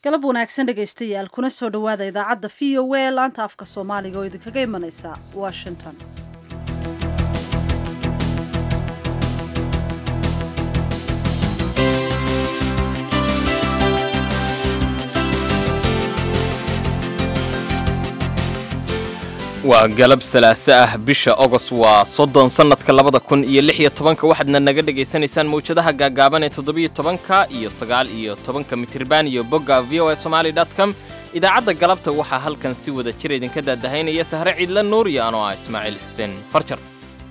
galab wanaagsan dhegaystayaal kuna soo dhowaada idaacadda v o a laanta afka soomaaliga oo idinkaga imanaysa washington waa galab salaaso ah bisha ogos waa soddon sannadka labada kun iyo lix iyo tobanka waxaadna naga dhegaysanaysaan mawjadaha gaagaaban ee toddobiyo tobanka iyo sagaal iyo tobanka mitriban iyo bogga v o a somaali dot com idaacadda galabta waxaa halkan si wada jir idinka daadahaynaya sahre ciidla nuur iyo anoo ah ismaaciil xuseen farjar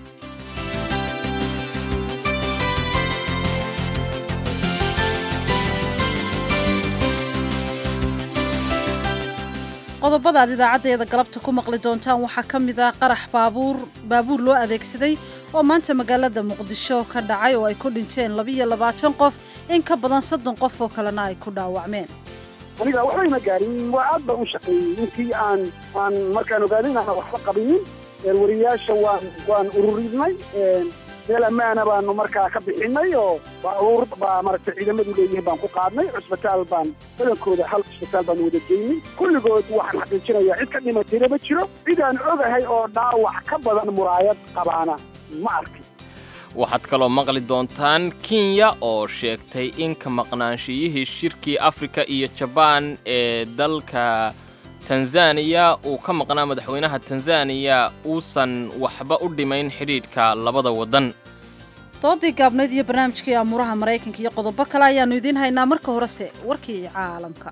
qodobada aad idaacaddeeda galabta ku maqli doontaan waxaa ka mid ah qarax baabuur baabuur loo adeegsaday oo maanta magaalada muqdisho ka dhacay oo ay ku dhinteen labiyo labaatan qof in ka badan soddon qof oo kalena ay ku dhaawacmeen aniga waxbayna gaarin waa aad baan u shaqeeyey intii aan aan markaan ogaaday inaana waxba qabinin wariyaasha waan waan ururinay meel ammaana baanu markaa ka bixinay oo baabuur baa maaragtay ciidamadu leeyihiin baan ku qaadnay cusbitaal baan badankooda hal cusbitaal baan wada geynay kulligood waxaan xaqiijinayaa cid ka dhimatayna ma jiro cid aan ogahay oo dhaawac ka badan muraayad qabaana ma arkin waxaad kaloo maqli doontaan kenya oo sheegtay in ka maqnaanshiyihii shirkii afrika iyo jabaan ee dalka tanzaniya uu ka maqnaa madaxweynaha tanzaniya uusan waxba u dhimayn xidhiidhka labada waddan doodii gaabnayd iyo barnaamijkii amuuraha maraykanka iyo qodobo kale ayaannu idiin haynaa marka horese warkii caalamka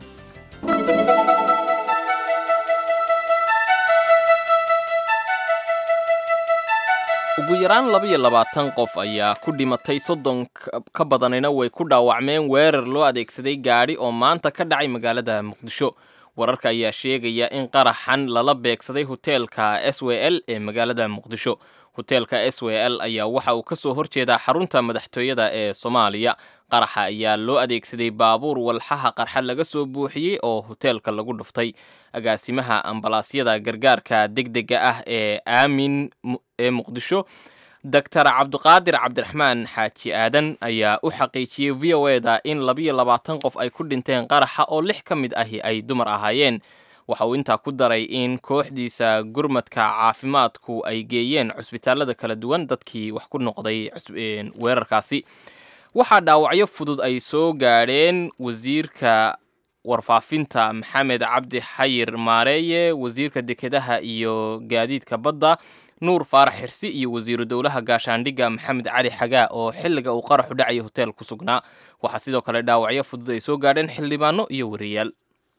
ugu yaraan labaiyo labaatan qof ayaa ku dhimatay soddon ka badanina way ku dhaawacmeen weerar loo adeegsaday gaadhi oo maanta ka dhacay magaalada muqdisho wararka ayaa sheegaya in qaraxan lala beegsaday hoteelka s w l ee magaalada muqdisho hoteelka s w l ayaa waxa uu ka soo horjeedaa xarunta madaxtooyada ee soomaaliya qaraxa ayaa loo adeegsaday baabuur walxaha qarxa laga soo buuxiyey oo hoteelka lagu dhuftay agaasimaha ambalaasyada gargaarka degdega ah ee aamin ee muqdisho doctor cabdiqaadir cabdiraxmaan xaaji aadan ayaa u xaqiijiyey v o e da in labiyo labaatan qof ay ku dhinteen qaraxa oo lix ka mid ahi ay dumar ahaayeen waxa uu intaa ku daray in kooxdiisa gurmadka caafimaadku ay geeyeen cusbitaalada kala duwan dadkii wax ku noqday weerarkaasi waxaa dhaawacyo fudud ay soo gaadheen wasiirka warfaafinta maxamed cabdi xayir maareeye wasiirka dekedaha iyo gaadiidka badda nuur faarax xirsi iyo wasiiru dowlaha gaashaandhigga maxamed cali xagaa oo xilliga uu qaraxu dhacaya hotel ku sugnaa waxaa sidoo kale dhaawacyo fudud ay soo gaadheen xildhibaano iyo wariyaal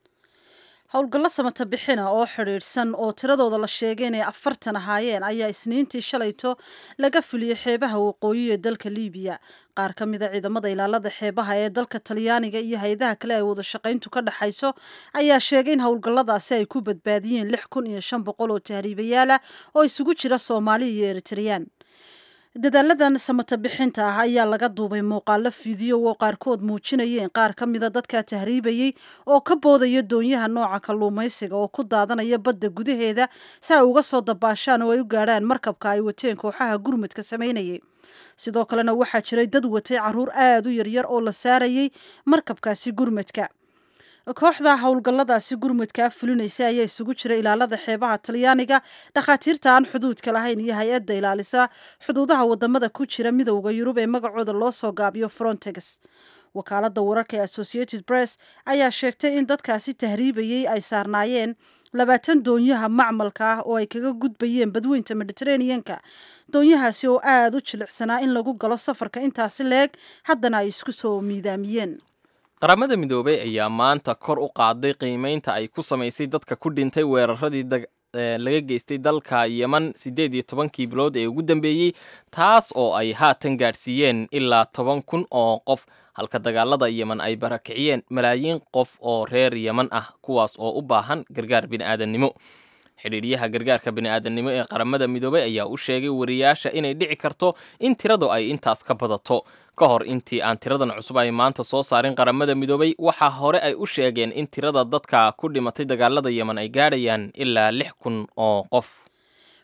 howlgallo samata bixina oo xidhiidhsan oo tiradooda la sheegay inay afartan ahaayeen ayaa isniintii shalayto laga fuliyey xeebaha waqooyi ee dalka liibiya qaar ka mida ciidamada ilaalada xeebaha ee dalka talyaaniga iyo hay-adaha kale ay wada shaqayntu ka dhexayso ayaa sheegay in howlgalladaasi ay ku badbaadiyeen lix kun iyo shan boqol oo tahriibayaal ah oo isugu jira soomaali iyo eritreyaan dadaaladan samata bixinta ah ayaa laga duubay muuqaalo fiidiyo oo qaarkood muujinayeen qaar ka mida dadka tahriibayey oo ka boodaya doonyaha nooca kalluumaysiga oo ku daadanaya badda gudaheeda si ay uga soo dabaashaan oo ay u gaadhaan markabka ay wateen kooxaha gurmudka samaynayay sidoo kalena waxaa jiray dad watay caruur aada u yaryar oo la saarayay markabkaasi gurmudka kooxda howlgalladaasi gurmudkaa fulinaysa ayaa isugu jira ilaalada xeebaha talyaaniga dhakhaatiirta aan xuduudka lahayn iyo hay-adda ilaalisa xuduudaha wadamada ku jira midowda yurub ee magacooda loo soo gaabiyo frontex wakaalada wararka ee associated press ayaa sheegtay in dadkaasi tahriibayey ay saarnaayeen labaatan doonyaha macmalka ah oo ay kaga gudbayeen badweynta mediteraneanka doonyahaasi oo aada u jilicsanaa in lagu galo safarka intaasi leeg haddana ay isku soo miidaamiyeen qaramada midoobay ayaa maanta kor u qaaday qiimeynta ay ku samaysay dadka ku dhintay weeraradii laga geystay dalka yeman siddeed iyo tobankii bilood ee ugu dambeeyey taas oo ay haatan gaadhsiiyeen ilaa toban kun oo qof halka dagaalada yeman ay barakiciyeen malaayiin qof oo reer yeman ah kuwaas oo u baahan gargaar bini'aadannimo xidhiidhyaha gargaarka bini'aadannimo ee qaramada midoobay ayaa u sheegay wariyaasha inay dhici karto in tiradu ay intaas ka badato ka hor intii aan tiradan cusub ay maanta soo saarin qaramada midoobay waxaa hore ay u sheegeen in tirada dadka ku dhimatay dagaalada yeman ay gaadhayaan ilaa lix kun oo qof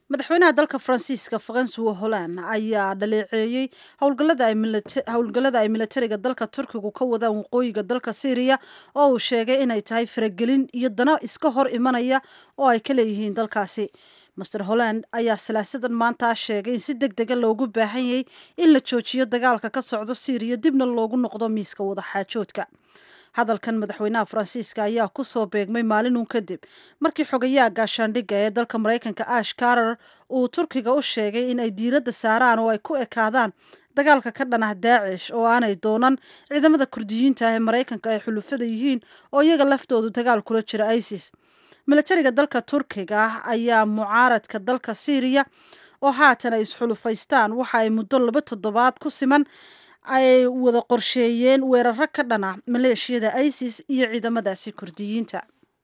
madaxweynaha dalka faransiiska francois holland ayaa dhaleeceeyey howlgallada ay milatariga dalka turkigu ka wadaan waqooyiga dalka syriya oo uu sheegay inay tahay faragelin iyo dano iska hor imanaya oo ay ka leeyihiin dalkaasi master holland ayaa salaasadan maanta sheegay in si deg dega loogu baahan yahay in la joojiyo dagaalka ka socdo syriya dibna loogu noqdo miiska wadaxaajoodka hadalkan madaxweynaha faransiiska ayaa ku soo beegmay maalinun kadib markii xogayaha gaashaandhigga ee dalka maraykanka ash karar uu turkiga u sheegay in ay diiradda saaraan oo ay ku ekaadaan dagaalka ka dhan ah daacish oo aanay doonan ciidamada kurdiyiinta ah ee maraykanka ay xulufada yihiin oo iyaga laftoodu dagaal kula jira isis milatariga dalka turkiga ayaa mucaaradka dalka syriya oo haatan ay isxulufaystaan waxa ay muddo laba toddobaad ku siman ay wada qorsheeyeen weeraro ka dhana maleeshiyada isis iyo ciidamadaasi kurdiyiinta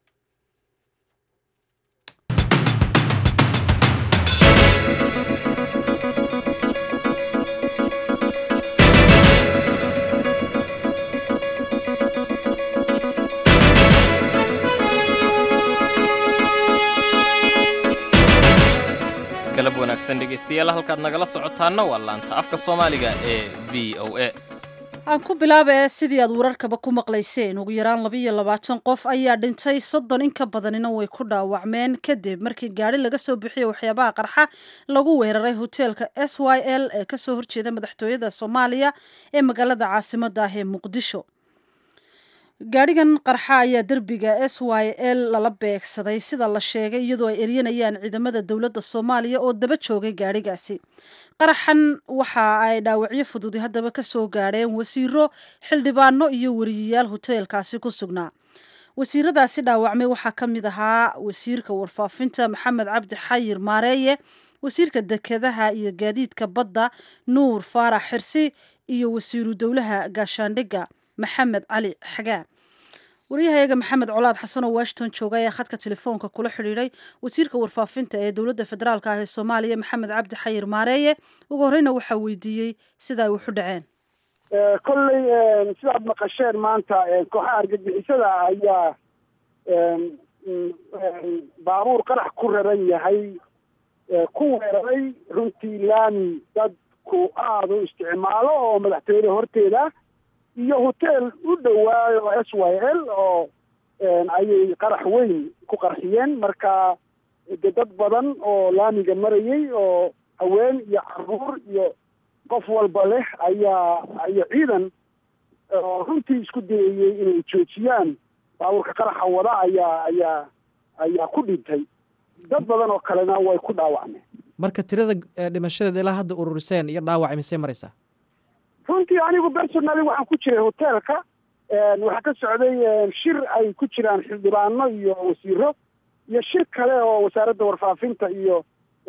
galab wanaagsan dhegaystayaal halkaad nagala socotaanna waa laanta afka soomaaliga ee v o a aan ku bilaaba sidii aad wararkaba ku maqlayseen ugu yaraan labaiyo labaatan qof ayaa dhintay soddon in ka badanina way ku dhaawacmeen kadib markii gaari laga soo bixiyey waxyaabaha qarxa lagu weeraray hoteelka s y l ee kasoo horjeeda madaxtooyada soomaaliya ee magaalada caasimada ah ee muqdisho gaadhigan qarxa ayaa derbiga s y l lala beegsaday sida la sheegay iyadoo ay eryanayaan ciidamada dowladda soomaaliya oo daba joogay gaadhigaasi qaraxan waxa ay dhaawacyo fududi haddaba ka soo gaadheen wasiiro xildhibaano iyo wariyayaal hoteelkaasi ku sugnaa wasiiradaasi dhaawacmay waxaa ka mid ahaa wasiirka warfaafinta maxamed cabdi xayir maareeye wasiirka dekedaha iyo gaadiidka badda nuur faarax xirsi iyo wasiiru dowlaha gaashaandhigga maxamed cali xagaa waryahayaga maxamed colaad xasan oo washington jooga ayaa khadka telefoonka kula xidhiidhay wasiirka warfaafinta ee dowladda federaalk ah ee soomaaliya maxamed cabdi xayir maareeye ugu horreyna waxaa weydiiyey sida ay waxu dhaceen kolley sidaad maqasheen maanta kooxaha argagixisada ayaa baabuur qarax ku raran yahay ku weeraray runtii laami dadku aada u isticmaalo oo madaxtooyada horteeda iyo hotel u dhowaayo s y l oo ayay qarax weyn ku qarxiyeen marka de dad badan oo laamiga marayay oo haween iyo caruur iyo qof walba leh ayaa iyo ciidan oo runtii isku dayayey inay joojiyaan baabuurka qaraxa wada ayaa ayaa ayaa ku dhintay dad badan oo kalena way ku dhaawacmeen marka tirada dhimashadeeda ilaa hadda ururiseen iyo dhaawac misey maraysaa runtii anigu personally waxaan ku jiray hoteelka waxaa ka socday shir ay ku jiraan xildhibaano iyo wasiiro iyo shir kale oo wasaaradda warfaafinta iyo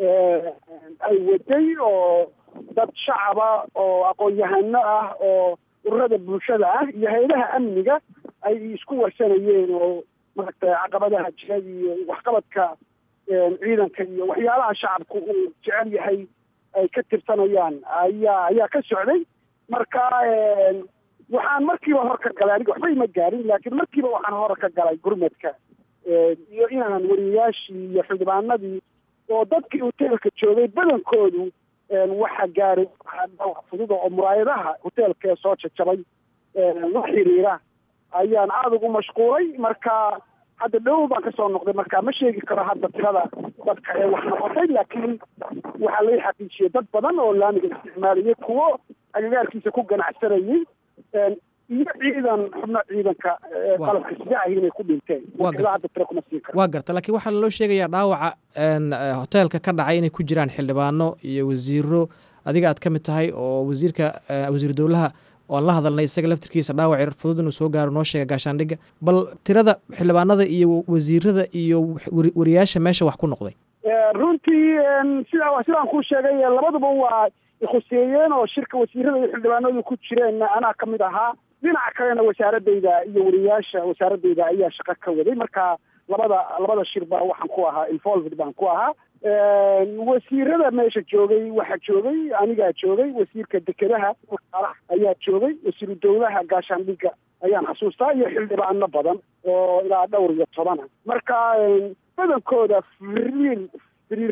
ay waday oo dad shacaba oo aqoon-yahano ah oo ururada bulshada ah iyo hay-adaha amniga ay isku warsanayeen oo maaragtay caqabadaha jira iyo waxqabadka ciidanka iyo waxyaalaha shacabku uu jecel yahay ay ka tirsanayaan ayaa ayaa ka socday marka waxaan markiiba hor ka galay aniga waxba ima gaarin laakiin markiiba waxaan hor ka galay gurmadka iyo inaan wariyayaashii iyo xildhibaanadii oo dadkii hoteelka joogay badankoodu waxa gaaray dhaawac fududa oo muraayadaha hoteelka soo jajabay la xiriira ayaan aada ugu mashquulay marka hadda dhow baan kasoo noqday marka ma sheegi karo hadda tirada dadka ee wax noqotay laakiin waxaa laga xaqiijiyey dad badan oo laamiga isticmaalayay kuwo agagaarkiisa ku ganacsanayay iyo ciidan xubno ciidanka qalabka sida ahi inay ku dhinteen hadda tiro kuma siin karo waa garta laakiin waxaa loo sheegayaa dhaawaca hoteelka ka dhacay inay ku jiraan xildhibaano iyo wasiiro adiga aad ka mid tahay oo wasiirka wasiiru dowlaha oan la hadalnay isaga laftirkiisa dhaawac fudud inuu soo gaaro noo sheega gaashaandhigga bal tirada xildhibaanada iyo wasiirada iyo wariyaasha meesha wax ku noqday runtii sida sidaan kuu sheegay labaduba waa khuseeyeen oo shirka wasiirada iyo xildhibaanadu ku jireen anaa ka mid ahaa dhinaca kalena wasaaradayda iyo wariyaasha wasaaradayda ayaa shaqo ka waday marka labada labada shirba waxaan ku ahaa involved baan ku ahaa wasiirada meesha joogay waxaa joogay anigaa joogay wasiirka dekedaha ayaa joogay wasiiru dowlaha gaashaandhigga ayaan xasuustaa iyo xildhibaano badan oo ilaa dhowr iyo tobana marka badankooda firiir firiirada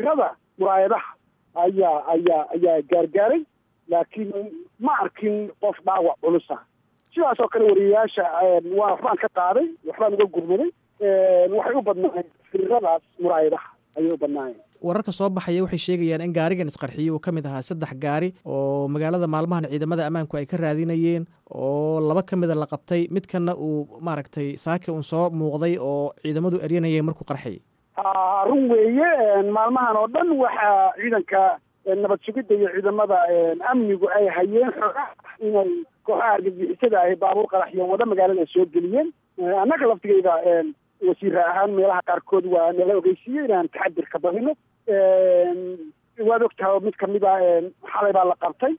muraayadaha ayaa ayaa ayaa gaargaaray laakiin ma arkin qof dhaawac culusa sidaas oo kale wariyayaasha waa waxbaan ka qaaday waxbaan uga gurmaday waxay u badnaayeen firadaas muraayadaha ayay u badnaayeen wararka soo baxaya waxay sheegayaan in gaarigan isqarxiyey uu ka mid ahaa saddex gaari oo magaalada maalmahan ciidamada ammaanku ay ka raadinayeen oo laba ka mida la qabtay midkanna uu maaragtay saaki uun soo muuqday oo ciidamadu eryanayay markuu qarxayay run weeye maalmahan oo dhan waxaa ciidanka nabad sugidda iyo ciidamada amnigu ay hayeen xoogaa inay kooxaha argagixisada ahi baabuur qaraxyo wada magaalada soo geliyeen annaga laftigeyda wasiira ahaan meelaha qaarkood waa nala ogeysiiyey inaan taxadir ka badino waad ogtahay mid kamid a xalay baa la qabtay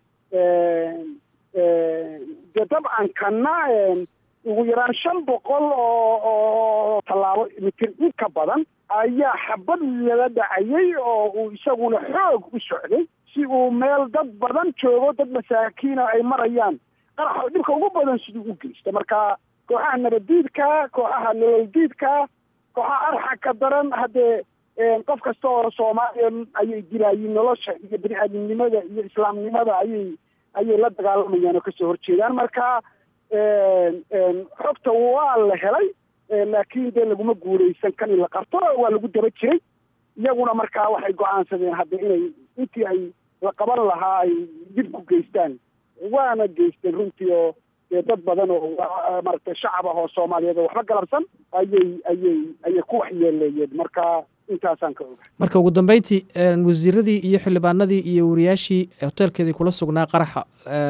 de dabcan kana ugu yaraan shan boqol oo oo tallaabo mitir in ka badan ayaa xabad lala dhacayay oo uu isaguna xoog u socday si uu meel dad badan joogo dad masaakiina ay marayaan qarax dhibka ugu badan siduu u geysta marka kooxaha nabaddiidka kooxaha nololdiidka kooxaha arxaka daran haddee qof kasta oo soomaaliya ayay dilaayiin nolosha iyo bini aadamnimada iyo islaamnimada ayay ayay la dagaalamayaan oo kasoo horjeedaan marka xogta waa la helay laakiin dee laguma guuleysan kan in la qabto waa lagu daba jiray iyaguna markaa waxay go-aansadeen hadda inay intii ay la qaban lahaa ay dib ku geystaan waana geysteen runtii oo dee dad badan oo maaragtay shacab ah oo soomaaliyeed oo waxba galabsan ayay ayay ayay ku waxyeeleeyeen marka intaasaan ka oga marka ugu dambeyntii wasiiradii iyo xildhibaanadii iyo wariyaashii hoteelkeedii kula sugnaa qaraxa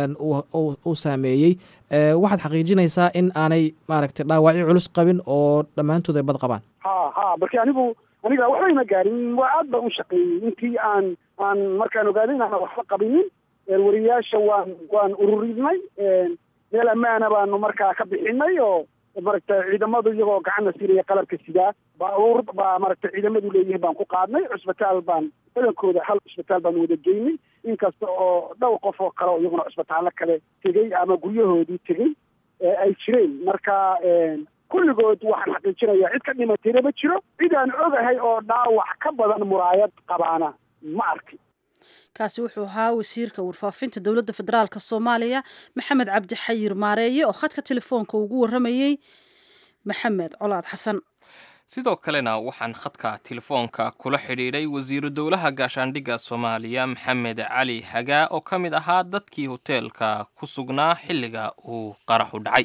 uu saameeyey waxaad xaqiijinaysaa in aanay maaragtay dhaawacyo culus qabin oo dhammaantood ay bad qabaan ha ha marki anigu aniga waxba ima gaarin waa aad baan u shaqeeyey intii aan aan markaan ogaaday in aanan waxba qabinin wariyayaasha waan waan ururinay meel ammaana baanu markaa ka bixinay oo maaragtay ciidamadu iyagoo gacanna siinaya qalabka sidaa baabuur baa maaragtay ciidamadu leeyihiin baan ku qaadnay cusbitaal baan badankooda hal cusbitaal baan wada geynay inkasta oo dhowr qof oo kale oo iyaguna cusbitaallo kale tegey ama guryahoodii tegey ay jireen marka kulligood waxaan xaqiijinayaa cid ka dhimatayna ma jiro cid aan ogahay oo dhaawac ka badan muraayad qabaana ma arkin kaasi wuxuu ahaa wasiirka warfaafinta dowladda federaalk soomaaliya maxamed cabdi xayir maareeye oo khadka telefoonka ugu waramayey maxamed colaad xasan sidoo kalena waxaan khadka telefoonka kula xidhiidhay wasiiru dowlaha gaashaandhigga soomaaliya maxamed cali hagaa oo ka mid ahaa dadkii hoteelka ku sugnaa xilliga uu qaraxu dhacay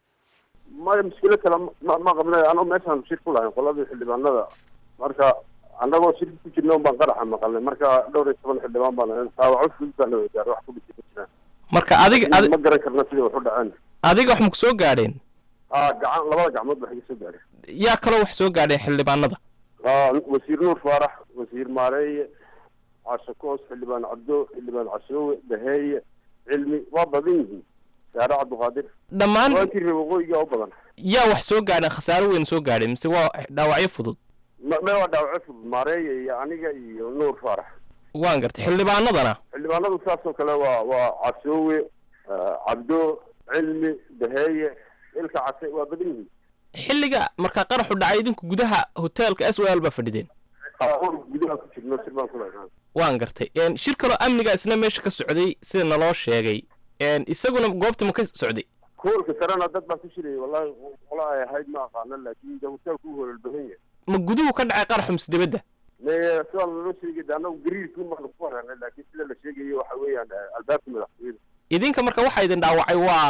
maya mushkilo kale ma qabnay anoo meeshaan shir ku lahayn qoladii xildhibaanada marka annagoo shirki ku jirna un baan qaraxa maqalnay marka dhowr iyo toban xildhibaan baan dhaawaco fudud baa noo gaar wax ku dhisi ma jiraan marka adiga ma garan karna sidai wax u dhaceen adiga wax maku soo gaadheen a gacan labada gacmood ba iga soo gaadheen yaa kaloo wax soo gaadheen xildhibaanada wasiir nuur faarax wasiir maareeye casho koos xildhibaan cabdo xildhibaan cashoowe daheeye cilmi waa badan yihiin saare cabdiqaadir dhammaan waankii reer waqooyiga u badan yaa wax soo gaadheen khasaaro weyn soo gaadheen mise waa dhaawacyo fudud me waa dhaawaco fudud maareeye iyo aniga iyo nuur faarax waan gartay xildhibaanadana xildhibaanadu saasoo kale waa waa cashoowe cabdo cilmi daheeye ilka case waa badan yihiin xilliga markaa qaraxu dhacay idinku gudaha hoteelka s o l baa fadhideen gudaha ku jirno shir baan kula waan gartay shir kaloo amniga isna meesha ka socday sida naloo sheegay isaguna goobta ma ka socday hoolka sarena dad baa ku shirayay wallahi qola ay ahayd ma aqaano laakiin de hoteelku u hoolal badan yahay ma guduhu ka dhacay qaraxu mise dibadda me sidaa laloo sheegay de annagu gariirkii baanu ku wareernay laakiin sida la sheegayo waxa weeyaan albaabka madaxtooyada idinka marka waxaa idin dhaawacay waa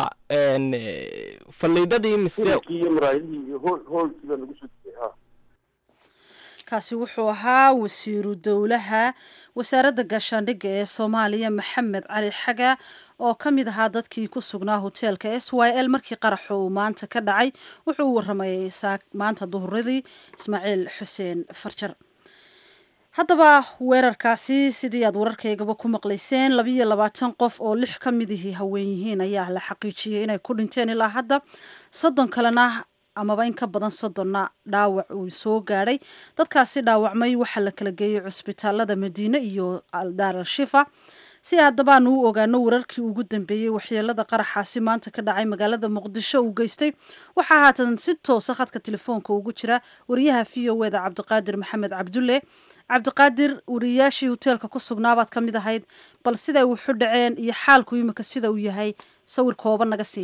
faliidhadii mise hoolkii iyo maraayadihii iyo hool hoolkii baa nagu soo degay ha kaasi wuxuu ahaa wasiiru dowlaha wasaaradda gaashaandhigga ee soomaaliya maxamed cali xaga oo ka mid ahaa dadkii ku sugnaa hoteelka s y l markii qaraxu uu maanta ka dhacay wuxuu u waramayay maanta duhuradii ismaaciil xuseen farjar haddaba weerarkaasi sidii aad wararkaygaba ku maqlayseen labiiyo labaatan qof oo lix ka midihii haween yihiin ayaa la xaqiijiyey inay ku dhinteen ilaa hadda soddon kalena amaba in ka badan soddonna dhaawac uu soo gaadhay dadkaasi dhaawacmay waxaa la kala geeyey cusbitaalada madiine iyo daar al shifa si haddaba aanu u ogaano wararkii ugu dambeeyey waxyeelada qaraxaasi maanta ka dhacay magaalada muqdisho uu geystay waxaa haatan si toosa khadka telefoonka ugu jira wariyaha v o eda cabdiqaadir maxamed cabdulle cabdiqaadir wariyaashii hoteelka ku sugnaabaad ka mid ahayd bal siday wuxu dhaceen iyo xaalku imika sida uu yahay sawir kooban naga sii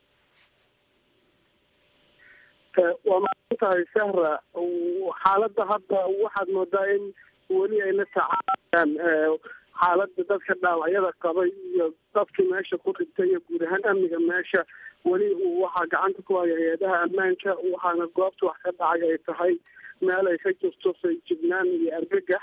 waa maadsan tahay sahra xaaladda hadda waxaad moodaa in weli ay la tacaalayaan xaaladda dadka dhaawacyada qabay iyo dadkii meesha ku rintay iyo guud ahaan amniga meesha weli waxaa gacanta ku haya hay-adaha ammaanka waxaana goobta wax ka dhacay ay tahay meel ay ka jirto sayjignaan iyo argagax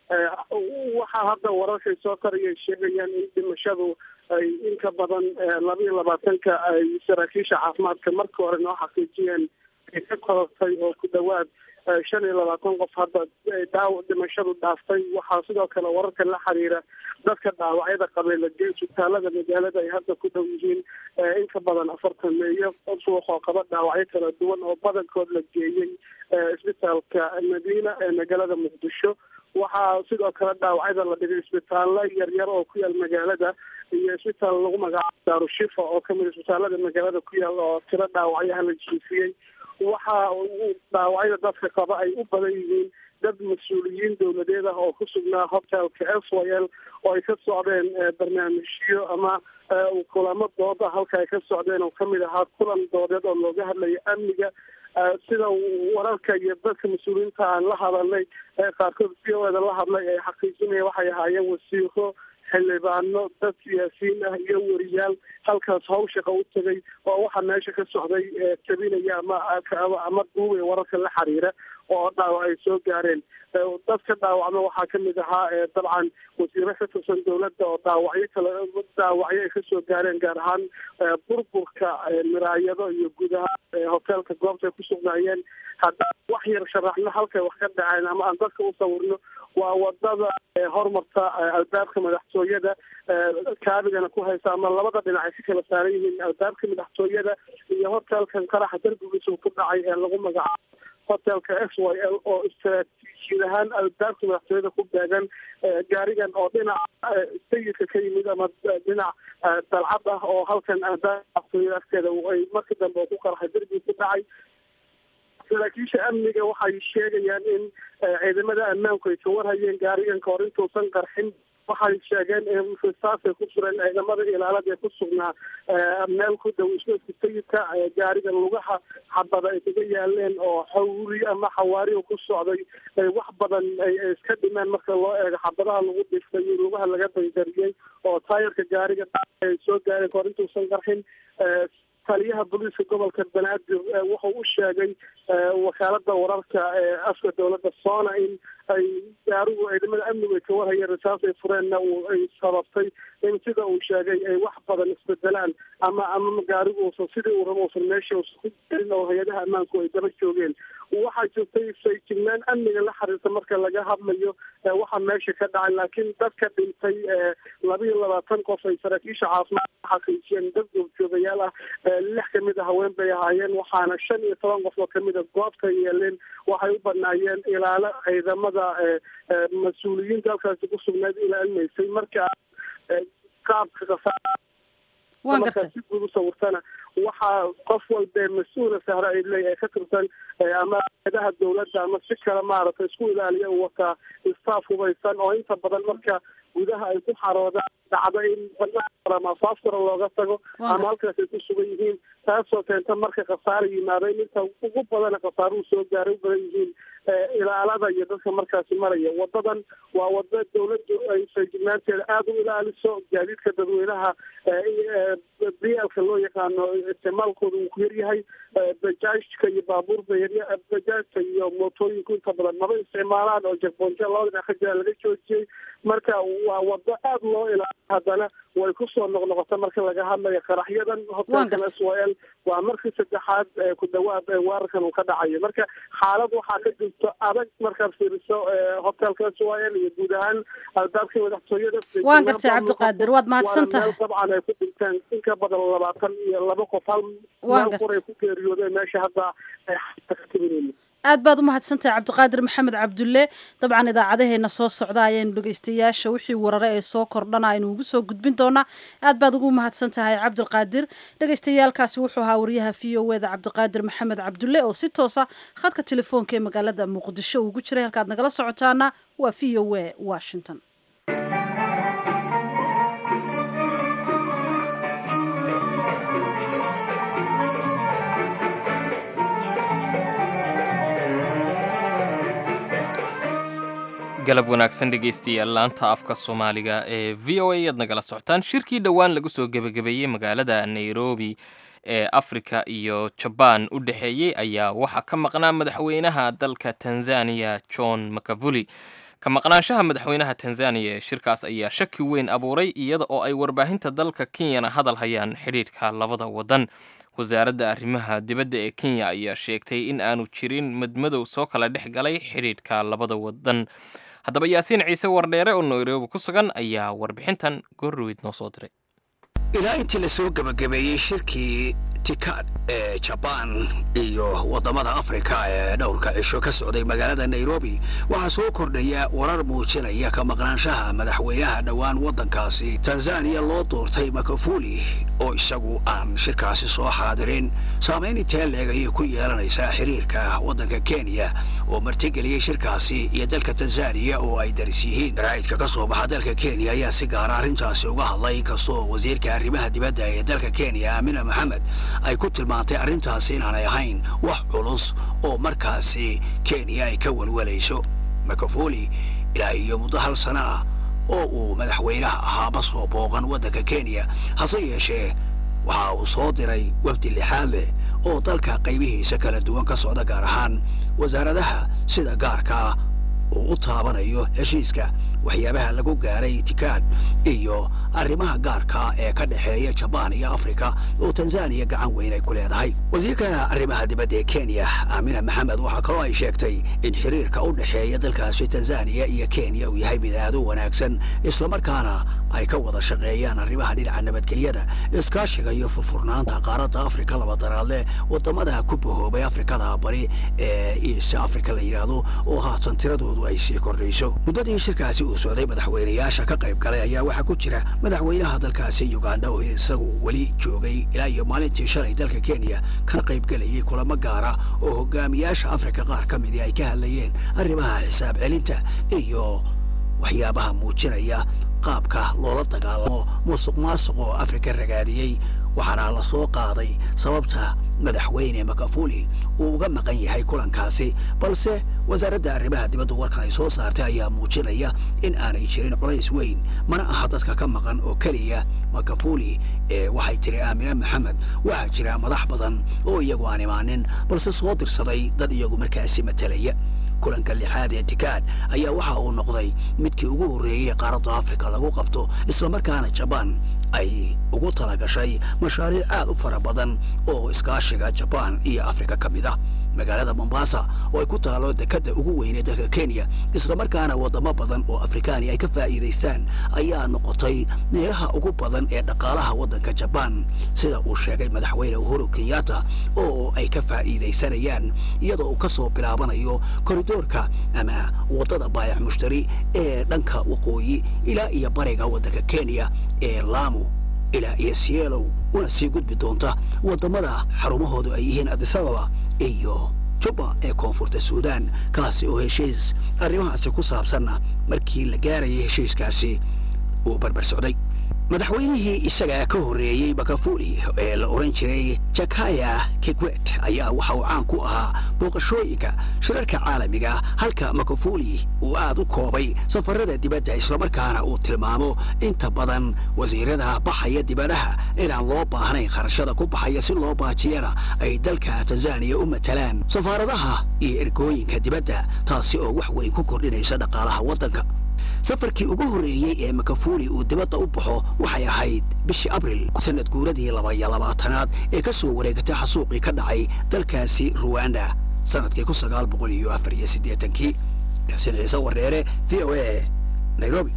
waxaa hadda wararkay soo taraya sheegayaan in dhimashadu ay inka badan laba iyo labaatanka ay saraakiisha caafimaadka markii hore noo xaqiijiyeen ay ka korortay oo ku dhawaad shan iyo labaatan qof hadda dhaaw dhimashadu dhaaftay waxaa sidoo kale wararka la xiriira dadka dhaawacyada qabay lagey isbitaalada magaalada ay hadda ku dhow yihiin inka badan afartan meeyo suuq oo qaba dhaawacyo kala duwan oo badankood la geeyey isbitaalka madiina ee magaalada muqdisho waxaa sidoo kale dhaawacyada la dhigay isbitaallo yaryar oo ku yaal magaalada iyo isbitaal lagu magacaabo daarushifa oo kamid isbitaalada magaalada ku yaal oo tiro dhaawacyaha la jiifiyey waxa dhaawacyada dadka qaba ay u badan yihiin dad mas-uuliyiin dowladeed ah oo ku sugnaa hotelka s y l oo ay ka socdeen barnaamijyo ama kulamo dooda halka ay ka socdeen oo kamid ahaa kulan doodeed oo looga hadlayo amniga sida wararka iyo dadka mas-uuliyiinta aan la hadalnay qaarkood v o eda la hadlay ay xaqiijinaya waxay ahaayeen wasiiro xildhibaano dad siyaasiyiin ah iyo wariyaal halkaas hawshaqa u tegay oo waxaa meesha ka socday tabinaya ama ama duubaya wararka la xiriira oo dhaawac ay soo gaareen dadka dhaawacma waxaa kamid ahaa dabcan wasiiro ka tirsan dowladda oo dhaawacyo kale dhaawacyo ay kasoo gaareen gaar ahaan burburka miraayado iyo guud ahaan hoteelka goobta ay ku sugnaayeen haddaan wax yar sharaxno halkay wax ka dhaceen ama aan dadka u sawirno waa wadada horumarta albaabka madaxtooyada kaabigana ku haysa ama labada dhinac ay ka kala saaran yihiin albaabka madaxtooyada iyo hotelkan qaraxa darbigiisa ku dhacay ee lagu magacaabo hotelka s y l oo istaraatiijiyad ahaan albaabka madaxtooyada ku beegan gaarigan oo dhinaca sayidka ka yimid ama dhinac dalcad ah oo halkan albaabka madaxtooyada agteeda ay markii dambe ku qarxay darbiga ku dhacay saraakiisha amniga waxay sheegayaan in ciidamada ammaanku ay ka warhayeen gaarigan kahor intuusan qarxin waxay sheegeen saasay ku sureen ciidamada ilaalada ee ku sugnaa meel ku dhow isgoyska sayidka gaarigan lugaha xabada ay kaga yaaleen oo xawri ama xawaari ku socday wax badan ay iska dhimeen marka loo eego xabadaha lagu dhiftay iyo lugaha laga banjariyey oo taayarka gaariga ay soo gaareen kahor intuusan qarxin taliyaha booliiska gobolka banaadir wuxuu u sheegay wakaalada wararka ee afka dowladda sona in ay gaarigu ciidamada amnigu ay ka warhayeen risaas ay fureenna ay sababtay in sida uu sheegay ay wax badan isbedelaan ama ama gaarigu uusan sidii uu rabo uusan meesha uusan ku gelin oo hay-adaha ammaanku ay daba joogeen waxaa jirtay sayjignaan amniga la xiriirta marka laga hadlayo waxaa meesha ka dhacay laakiin dadka dhintay laba iyo labaatan qof ay saraakiisha caafimaad xaqiijiyeen dad goobjoogayaal ah lix kamid a haween bay ahaayeen waxaana shan iyo toban qof oo kamid a goobta yeeleen waxay u banaayeen ilaalo ciidamada mas-uuliyiinta halkaasi ku sugnayd ilaalinaysay marka qaabka kasaa markaa si guud usawirtana waxaa qof walbee mas-uula sahra ay leeyahay ka tirsan ama eedaha dowladda ama si kale maaragtay isku ilaaliya u wataa staff hubaysan oo inta badan marka gudaha ay ku xaroodaan dhacdo in banaan ama afaafkara looga tago ama halkaas ay ku sugan yihiin taasoo keenta marka khasaara yimaado in inta ugu badana khasaaruhu soo gaaray u badan yihiin ilaalada iyo dadka markaasi maraya wadadan waa wada dowladdu ay feejignaanteeda aada u ilaaliso gaadiidka dadweynaha biyaalka loo yaqaano isticmaalkooda uu ku yaryahay bajaajka iyo baabuurba yarya bajaajka iyo mootooyinku inta badan maba isticmaalaan oo jakboonja labada dhinac ka jira laga joojiyey marka waa wado aada loo ilaaliyo haddana way kusoo noqnoqota marka laga hadlayo qaraxyadan hotelkan s y l waa markii saddexaad ku dhawaad weerarkan uu ka dhacayo marka xaalad waxaa ka jirto adag markaad fiiriso hotelka s y l iyo guud ahaan albaabka madaxtooyada waan gartay cabdiqaadir waad mahadsan tahay dabcan ay ku dhinteen in ka badan labaatan iyo laba qof hal meel qur ay ku geeriyoodeen meesha hadda ay ka timinayno aad baad u mahadsantahay cabdiqaadir maxamed cabdulle dabcan idaacadaheena soo socda ayaynu dhegeystayaasha wixii warare ee soo kordhana aynu ugu soo gudbin doonaa aad baad ugu mahadsan tahay cabdiqaadir dhegeystayaalkaasi wuxuu ahaa wariyaha v o eda cabdiqaadir maxamed cabdulle oo si toosa khadka telefoonka ee magaalada muqdisho ugu jiray halkaad nagala socotaana waa v o e washington galab wanaagsan dhegaystayaal laanta afka soomaaliga ee v o a aad nagala socotaan shirkii dhowaan lagu soo gebagabeeyey magaalada nairobi ee afrika iyo jabaan u dhexeeyey ayaa waxaa ka maqnaa madaxweynaha dalka tanzaniya john makavuli ka maqnaanshaha madaxweynaha tanzaniya ee shirkaas ayaa shaki weyn abuuray iyada oo ay warbaahinta dalka kenyana hadal hayaan xidhiidhka labada waddan wasaaradda arrimaha dibadda ee kenya ayaa sheegtay in aanu jirin madmadow soo kala dhex galay xidhiidhka labada waddan haddaba yaasiin ciise wardheere oo nairobi ku sugan ayaa warbixintan goorruweyd noo soo diray ilaa intii la soo gebagabeeyey shirkii tikad ee jabaan iyo waddamada afrika ee dhowrka cisho ka socday magaalada nairobi waxaa soo kordhaya warar muujinaya ka maqnaanshaha madaxweynaha dhowaan waddankaasi tanzaniya loo doortay makafuli oo isagu aan shirkaasi soo xaadirin saamayn intee leeg ayay ku yeelanaysaa xiriirka waddanka kenya oo martigeliyey shirkaasi iyo dalka tanzaniya oo ay daris yihiin raa'idka ka soo baxa dalka kenya ayaa si gaara arrintaasi uga hadlay inkastoo wasiirka arrimaha dibadda ee dalka kenya aamina maxamed ay ku tilmaantay arrintaasi inaanay ahayn wax culus oo markaasi kenya ay ka welwelayso makafuli ilaa iyo muddo hal sana ah oo uu madaxweynaha ahaa ma soo booqan waddanka kenya hase yeeshee waxa uu soo diray wafdi lixaad leh oo dalka qaybihiisa kala duwan ka socda gaar ahaan wasaaradaha sida gaarkaa uu u taabanayo heshiiska waxyaabaha lagu gaaray tikaad iyo arrimaha gaarka ee ka dhexeeya jabaan iyo afrika oo tanzaniya gacan weyn ay ku leedahay wasiirka arrimaha dibadda ee kenya aamina maxamed waxaa kaloo ay sheegtay in xiriirka u dhexeeya dalkaasi tanzaniya iyo kenya uu yahay mid aad u wanaagsan islamarkaana ay ka wada shaqeeyaan arrimaha dhinaca nabadgelyada iskaashiga iyo furfurnaanta qaaradda afrika labadaraadle waddamada ku bahoobay afrikada bari ee east africa la yidhaahdo oo haatan tiradoodu ay sii kordhayso muddadii shirkaasi uu socday madaxweynayaasha ka qayb galay ayaa waxaa ku jira madaxweynaha dalkaasi uganda oo isagu weli joogay ilaa iyo maalintii shalay dalka kenya kana qayb gelayay kulamo gaara oo hogaamiyaasha afrika qaar ka midii ay ka hadlayeen arrimaha xisaab celinta iyo waxyaabaha muujinaya qaabka loola dagaalamo musuq maasuq oo afrika ragaadiyey waxaana la soo qaaday sababta madaxweyne makafuli uu uga maqan yahay kulankaasi balse wasaaradda arrimaha dibadda warkan ay soo saartay ayaa muujinaya in aanay jirin culays weyn mana aha dadka ka maqan oo keliya makafuli ee waxay tiri aamine maxamed waxaa jira madax badan oo iyagu aan imaanin balse soo dirsaday dad iyagu markaasi matalaya kulanka lixaad ee tikaad ayaa waxa uu noqday midkii ugu horreeyey qaaradda afrika lagu qabto islamarkaana jabaan ay ugu talagashay mashaariic aad u fara badan oo iskaashiga jabaan iyo afrika ka mid ah magaalada mombasa oo ay ku taalo dekadda ugu weynee dalka kenya islamarkaana waddamo badan oo afrikaani ay ka faa'iidaystaan ayaa noqotay meelaha ugu badan ee dhaqaalaha waddanka jabaan sida uu sheegay madaxweyne uhuru kenyatta oo ay ka faa'iidaysanayaan iyadoo uu ka soo bilaabanayo koridoorka ama waddada baayac mushtari ee dhanka waqooyi ilaa iyo bariga waddanka kenya ee laamu ilaa iyo sielow una sii gudbi doonta waddamada xarumahoodu ay yihiin adisababa iyo juba ee koonfurta suudaan kaasi oo heshiis arrimahaasi ku saabsanna markii la gaarayay heshiiskaasi uu barbar socday madaxweynihii isaga ka horreeyey bakafuli ee la odhan jiray jakaya kikwet ayaa waxa uu caan ku ahaa booqashooyinka shirarka caalamiga halka makafuli uu aad u koobay safarada dibadda islamarkaana uu tilmaamo inta badan wasiirada baxaya dibadaha inaan loo baahnayn kharashada ku baxaya si loo baajiyana ay dalka tanzaniya u matalaan safaaradaha iyo ergooyinka dibadda taasi oo wax weyn ku kordhinaysa dhaqaalaha waddanka safarkii ugu horreeyey ee makafuli uu dibadda u baxo waxay ahayd bishii abril sanad guuradii labaiyo labaatanaad ee ka soo wareegatay xasuuqii ka dhacay dalkaasi ruwanda sanadkii kun sagaal boqol iyo afar iyo siddeetankii xuseen ciise wareere v o a nairobi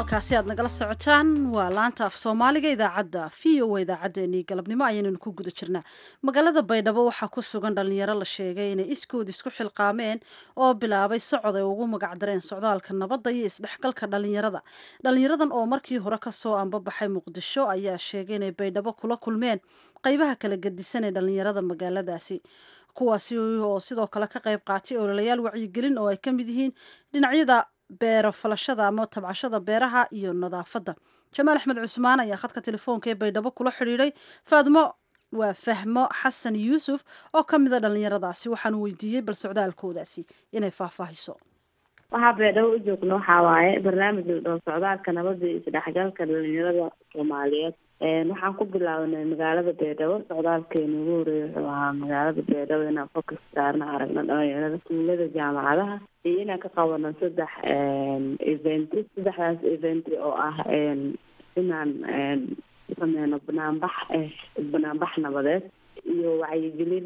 halkaasi aad nagala socotaan waa laanta af soomaaliga idaacadda v o idaacaddeenii galabnimo ayaynanu ku guda jirnaa magaalada baydhabo waxaa ku sugan dhallinyaro la sheegay inay iskood isku xilqaameen oo bilaabay socod ay ugu magacdareen socdaalka nabadda iyo isdhexgalka dhallinyarada dhallinyaradan oo markii hore kasoo ambabaxay muqdisho ayaa sheegay inay baydhabo kula kulmeen qaybaha kala gedisan ee dhallinyarada magaaladaasi kuwaasi oo sidoo kale ka qayb qaatay ololayaal wacyigelin oo ay ka mid yihiin dhinacyada beero falashada ama tabcashada beeraha iyo nadaafadda jamaal axmed cusmaan ayaa khadka telefoonka ee baydhabo kula xidhiidhay faadmo waa fahmo xasan yuusuf oo ka mida dhallinyaradaasi waxaanu weydiiyey bal socdaalkoodaasi inay faahfaahiso waxaa beedhabo u joogno waxaa waaye barnaamij la dhaho socdaalka nabadda iyo isdhexgalka dhalinyarada soomaaliyeed waxaan ku bilaabanay magaalada beedhabo socdaalkeena ugu horeeya wuxuu ahaa magaalada beedhabo inaan focus saarna aragno dhalinyarada tuulada jaamacadaha iyo inaan ka qabano saddex event saddexdaas event oo ah inaan sameyno banaanbax banaanbax nabadeed iyo wacyigelin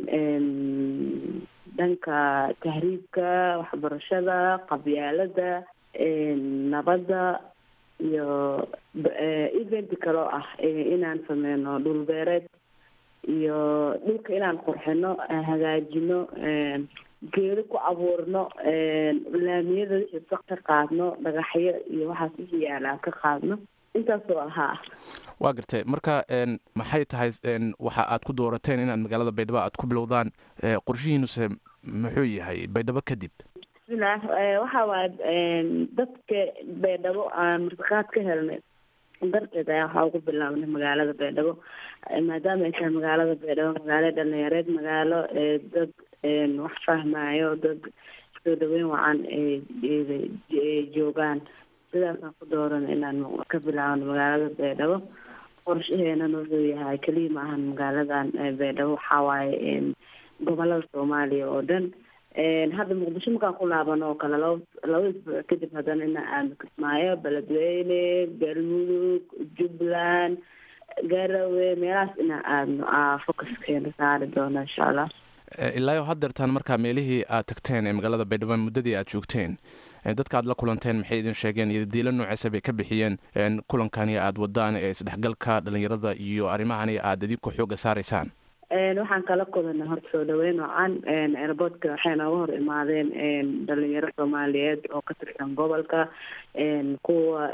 dhanka tahriibka waxbarashada qabyaalada nabadda iyo event kaloo ah inaan sameyno dhul beereed iyo dhulka inaan qurxino hagaajino geedo ku abuurno laamiyada wixii ka qaadno dhagaxyo iyo waxaas wixii yaalaa ka qaadno intaasoo ahaa waa gartay marka maxay tahay waxa aad ku doorateen inaad magaalada baydhabo aad ku bilowdaan qorshihiinuse muxuu yahay baydhabo kadib bismillaah waxa waaye dadka baydhabo aan martiqaad ka helnay darteed ayaa waxaa ugu bilaabnay magaalada baydhabo maadaama ay tahay magaalada baydhabo magaalo dhalinyareed magaalo dad wax fahmayo dad soo dhaweyn wacan joogaan sidaasaan ku dooran inaan ka bilaabno magaalada baydhabo qorshaheenan wuxuu yahay keliya maahan magaaladan baydhabo waxaa waaye gobolada soomaaliya oo dhan hadda muqdisho markaan ku laaban oo kale laba laba isbuuc kadib haddana ina aadno kismaayo beledweyne galmudug jubbaland garowe meelahaas inaan aadno aa focuskeena saari doono insha allah ilaayo haddeertaan markaa meelihii aad tagteen ee magaalada baydhabo muddadii aad joogteen dadka aad la kulanteen maxay idin sheegeen iyo diilo nooceesa bay ka bixiyeen kulankani aad wadaan ee isdhexgalka dhalinyarada iyo arrimahani aad idinku xooga saaraysaan waxaan kala kulanay horta soo dhaweyn wacan airboortka waxay nooga hor imaadeen dhalinyaro soomaaliyeed oo ka tirsan gobolka kuwa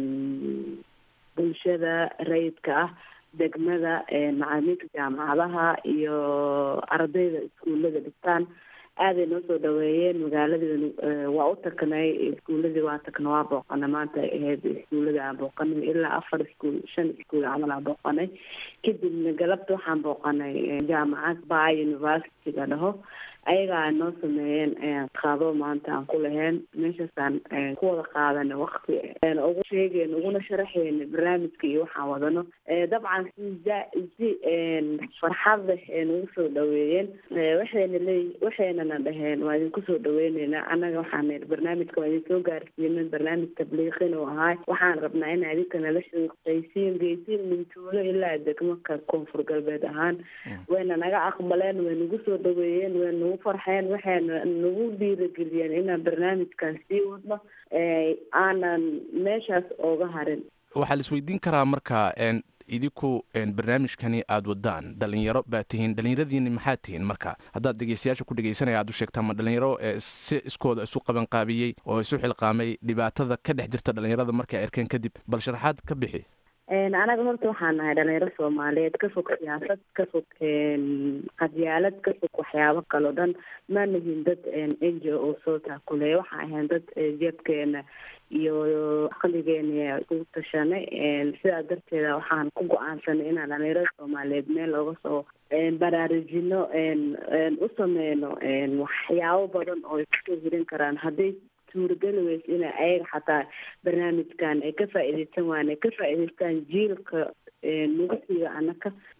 bulshada rayidka ah degmada macalimiinta jaamacadaha iyo ardayda iskuullada dhigtaan aaday noo soo dhaweeyeen magaaladii waa u tagnay iskuuladii waa tagna waa booqanay maanta ahayd iskuuladii aan booqanay ilaa afar iskuul shan iskuul camal aan booqanay kadibna galabta waxaan booqanay jaamacad ba university la dhaho ayagaa noo sameeyeen qaado maanta aan ku lahayn meeshaasaan ku wada qaadanay wakti ugu sheegeen uguna sharaxeyna barnaamijka iyo waxaan wadano dabcan si si farxad leh nagu soo dhaweeyeen waxayna leey waxaynana dhaheen waa idinku soo dhaweyneynaa annaga waxaan barnaamijka waa idin soo gaarsiinin barnaamij tabliiqin uu ahaay waxaan rabnaa in adinka nala shaqaysiin geysiin mintuulo ilaa degmaka koonfur galbeed ahaan wayna naga aqbaleen way nagu soo dhaweeyeen way nagu farxeen waxayna nagu dhiirageliyeen inaan barnaamijkan sii wadno aanan meeshaas ooga harin waxaa la isweydiin karaa marka idinku barnaamijkani aada wadaan dhalinyaro baa tihiin dhalinyaradiini maxaa tihiin marka haddaad dhegeystayaasha ku dhegeysanaya aad u sheegtaa ma dhalinyaro si iskooda isu qabanqaabiyey oo isu xilqaamay dhibaatada ka dhex jirta dhalinyarada markay arkeen kadib bal sharaxaad ka bixi anaga horta waxaan nahay dhalinyaro soomaaliyeed ka fog siyaasad ka fog qadyaalad ka fog waxyaabo kale o dhan ma nihin dad n g o soo taakuleeya waxaan ahayn dad jeebkeena iyo aqligeena ugu tashanay sidaa darteeda waxaan ku go-aansanay inaan dhalinyarada soomaaliyeed meel looga soo baraarujino u sameyno waxyaabo badan oo ay kusoo hirin karaan hadday suurageli weysa ina ayaga xataa barnaamijkan ay ka faa-iideysan waan ay ka faa-iideystaan jiilka nagu siiga anaka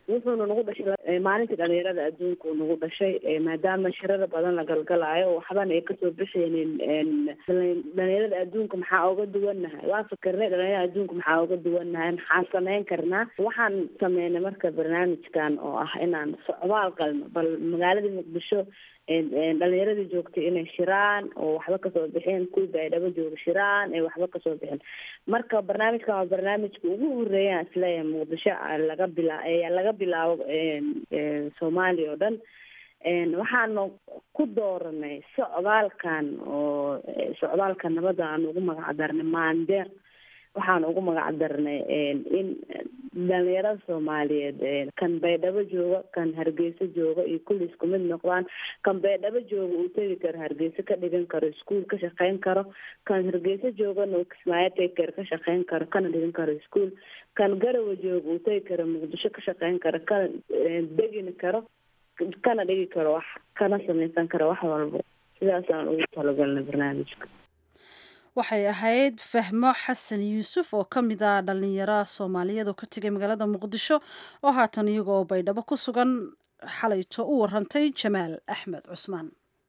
wuxuuna nagu dhashay maalintii dhalinyarada adduunka uu nagu dhashay maadaama shirada badan la galgalaayo waxbana ay kasoo bixaynin dhalinyarada adduunka maxaa uga duwannahay waa fikirnay dhalinyarada adduunka maxaa uga duwannahay maxaa sameyn karnaa waxaan sameynay marka barnaamijkan oo ah inaan socdaal qalno bal magaaladii muqdisho dhalinyaradii joogtay inay shiraan oo waxba kasoo bixeen kuwii baydhabo jooga shiraan ay waxba kasoo bixin marka barnaamijkan waa barnaamijka ugu horeeyaan isleeyahay muqdisho laga bila laga bilaabo soomaaliya oo dhan waxaanu ku dooranay socdaalkan oo socdaalka nabadda aan ugu magac darnay maandeeq waxaan ugu magac darnay in dhalinyarada soomaaliyeed kan baydhabo jooga kan hargeysa jooga iyo kulli isku mid noqdaan kan baydhabo jooga uu tegi karo hargeysa ka dhigan karo iskuol ka shaqeyn karo kan hargeysa joogana uu kismaayo tegi karo ka shaqeyn karo kana dhigan karo iskuol kan garawa jooga uu tegi karo muqdisho ka shaqeyn karo kana degin karo kana dhigi karo wax kana sameysan karo wax walbo sidaasaan ugu talagalnay barnaamijka waxay ahayd fahmo xasan yuusuf oo ka mid ah dhalinyaro soomaaliyeed oo ka tegay magaalada muqdisho oo haatan iyagoo baydhabo ku sugan xalayto u warantay jamaal axmed cusmaan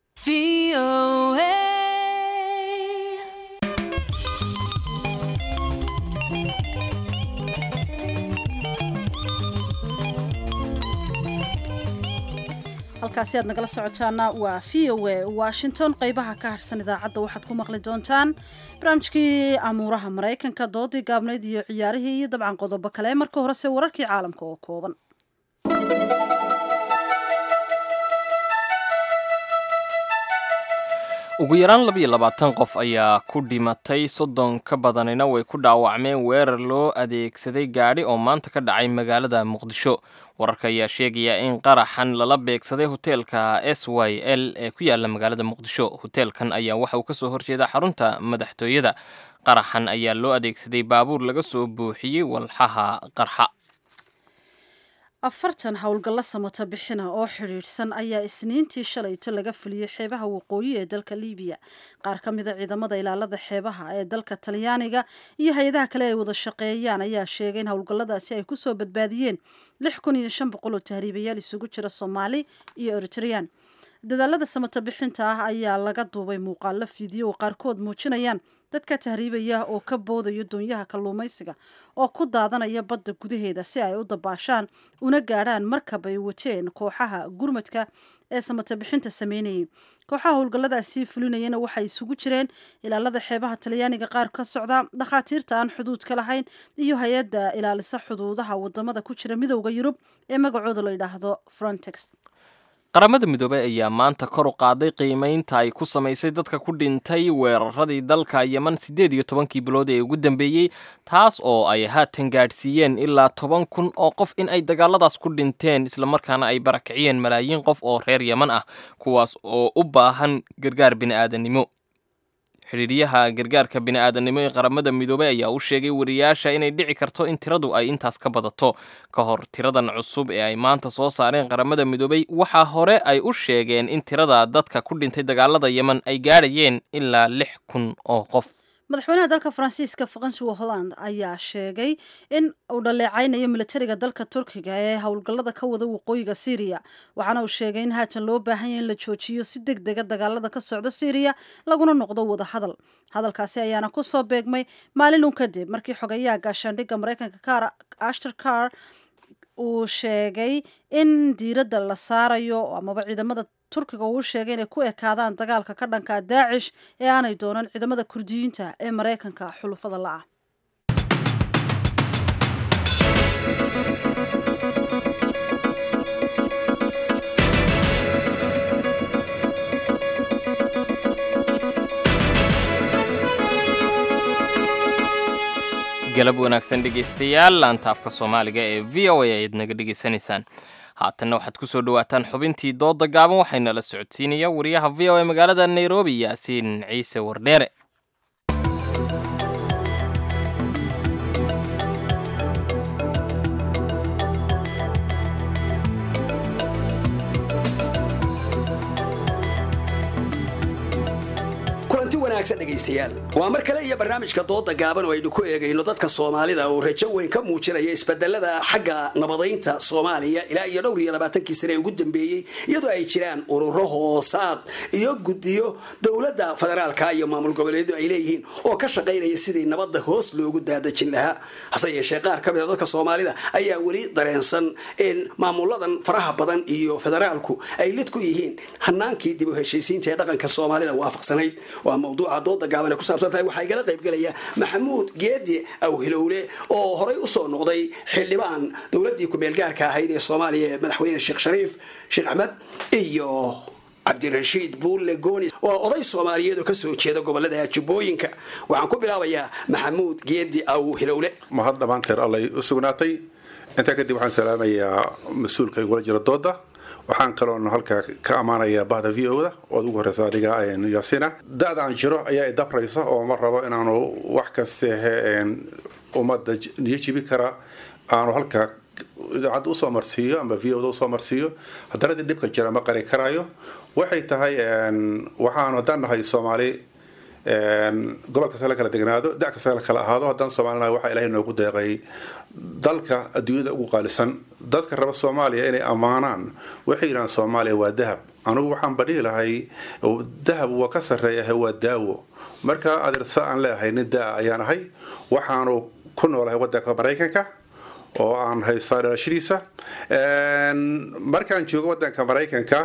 halkaasi aad nagala socotaana waa v o a washington qeybaha ka harsan idaacadda waxaad ku maqli doontaan barnaamijkii amuuraha maraykanka doodii gaabnayd iyo ciyaarihii iyo dabcan qodobo kale marka horese wararkii caalamka oo kooban ugu yaraan labiyo labaatan qof ayaa ku dhimatay soddon ka badanina way ku dhaawacmeen weerar loo adeegsaday gaadhi oo maanta ka dhacay magaalada muqdisho wararka ayaa sheegaya in qaraxan lala beegsaday hoteelka s y l ee ku yaala magaalada muqdisho hoteelkan ayaa waxa uu kasoo horjeeda xarunta madaxtooyada qaraxan ayaa loo adeegsaday baabuur laga soo buuxiyey walxaha qarxa afartan howlgallo samata bixina oo xidhiidhsan ayaa isniintii shalayto laga fuliyey xeebaha waqooyi ee dalka liibiya qaar ka mida ciidamada ilaalada xeebaha ee dalka talyaaniga iyo hay-adaha kale ay wada shaqeeyaan ayaa sheegay in howlgalladaasi ay kusoo badbaadiyeen lix kun iyo shan boqol oo tahriibayaal isugu jira soomaali iyo eritreyaan dadaalada samata bixinta ah ayaa laga duubay muuqaalo fiideo oo qaarkood muujinayaan dadka tahriibaya oo ka boodaya doonyaha kalluumaysiga oo ku daadanaya badda gudaheeda si ay u dabaashaan una gaadhaan markab ay wateen kooxaha gurmadka ee samata bixinta sameynayay kooxaha howlgalladaasi fulinayana waxay isugu jireen ilaalada xeebaha talyaaniga qaar ka socda dhakhaatiirta aan xuduudka lahayn iyo hay-adda ilaalisa xuduudaha wadamada ku jira midowda yurub ee magacooda la yidhaahdo frontex qaramada midoobey ayaa maanta kor u qaaday qiimeynta ay ku samaysay dadka ku dhintay weeraradii dalka yeman siddeed iyo tobankii bilood ee ugu dambeeyey taas oo ay haatan gaadhsiiyeen ilaa toban kun oo qof in ay dagaaladaas ku dhinteen islamarkaana ay barakiciyeen malaayiin qof oo reer yeman ah kuwaas oo u baahan gargaar bini'aadanimo xidhiiryaha gargaarka bini'aadanimo ee qaramada midoobey ayaa u sheegay wariyaasha inay dhici karto in tiradu ay intaas ka badato ka hor tiradan cusub ee ay maanta soo saareen qaramada midoobey waxaa hore ay u sheegeen in tirada dadka ku dhintay dagaalada yeman ay gaadhayeen ilaa lix kun oo qof madaxweynaha dalka faransiiska francois holland ayaa sheegay in uu dhaleecaynayo militariga dalka turkiga ee howlgallada ka wada waqooyiga syriya waxaana uu sheegay in haatan loo baahanya in la joojiyo si deg dega dagaalada ka socda syriya laguna noqdo wada hadal hadalkaasi ayaana kusoo beegmay maalin un kadib markii xogayaha gaashaandhigga maraykanka ashter car uu sheegay in diiradda la saarayo amaba ciidamada turkiga uu sheegay inay ku ekaadaan dagaalka ka dhanka daacish ee aanay doonan ciidamada kurdiyiinta ee maraykanka xulufada la-ah galab wanaagsan dhegaystayaal laanta afka soomaaliga ee v o a ayaad naga dhegaysanaysaan haatanna waxaad ku soo dhowaataan xubintii dooda gaaban waxayna la socodsiinaya wariyaha v o a magaalada nairobi yaasiin ciise wardheere wanaagsan dhegaystayaal waa mar kale iyo barnaamijka dooda gaaban oo aynu ku eegayno dadka soomaalida oo rajo weyn ka muujinaya isbedelada xagga nabadaynta soomaaliya ilaa iyo dhowr iyo labaatankii sane ee ugu dambeeyey iyadoo ay jiraan ururo hoosaad iyo guddiyo dowladda federaalka iyo maamul goboleedu ay leeyihiin oo ka shaqaynaya sidii nabadda hoos loogu daadajin lahaa hase yeeshee qaar ka mida dadka soomaalida ayaa weli dareensan in maamuladan faraha badan iyo federaalku ay lid ku yihiin hanaankii dib u heshiisiinta ee dhaqanka soomaalida waafaqsanayd waa mawduuca dooda gaaban ee ku saabsan tahay waxaa igala qaybgelaya maxamuud geedi awhilowle oo horay usoo noqday xildhibaan dowladii ku-meelgaarka ahayd ee soomaaliya ee madaxweyne sheekh shariif sheekh axmed iyo cabdirashiid buulle goonis waa oday soomaaliyeed oo kasoo jeeda gobolada jubbooyinka waxaan ku bilaabayaa maxamuud geedi awhilowle mahad dhammaanteer allay u sugnaatay intaa kadib waxaan salaamayaa mas-uulka igula jira dooda waxaan kaloon halkaa ka ammaanayaa bahda v o da ood ugu horeysa adiga yaasina da-da aan jiro ayaa idabraysa oo ma rabo inaanu wax kastehe ummadda niyo jibi kara aanu halkaa idaacadda usoo marsiiyo ama v o da usoo marsiiyo haddana dii dhibka jira ma qari karaayo waxay tahay waxaanu haddaan nahay soomaali gobol kasta la kala degnaado da kasta la kala ahaado haddaan soomaalinahay waxaa ilahay noogu deeqay dalka adduunyada ugu qaalisan dadka raba soomaaliya inay ammaanaan waxay yidhahaan soomaaliya waa dahab anugu waxaan badhihi lahay dahab waa ka sarreeyahay waa daawo marka adeersa aan leeahay nin daa ayaan ahay waxaanu ku noolahay wadanka maraykanka oo aan haystaa dhalashadiisa markaan joogo wadanka maraykanka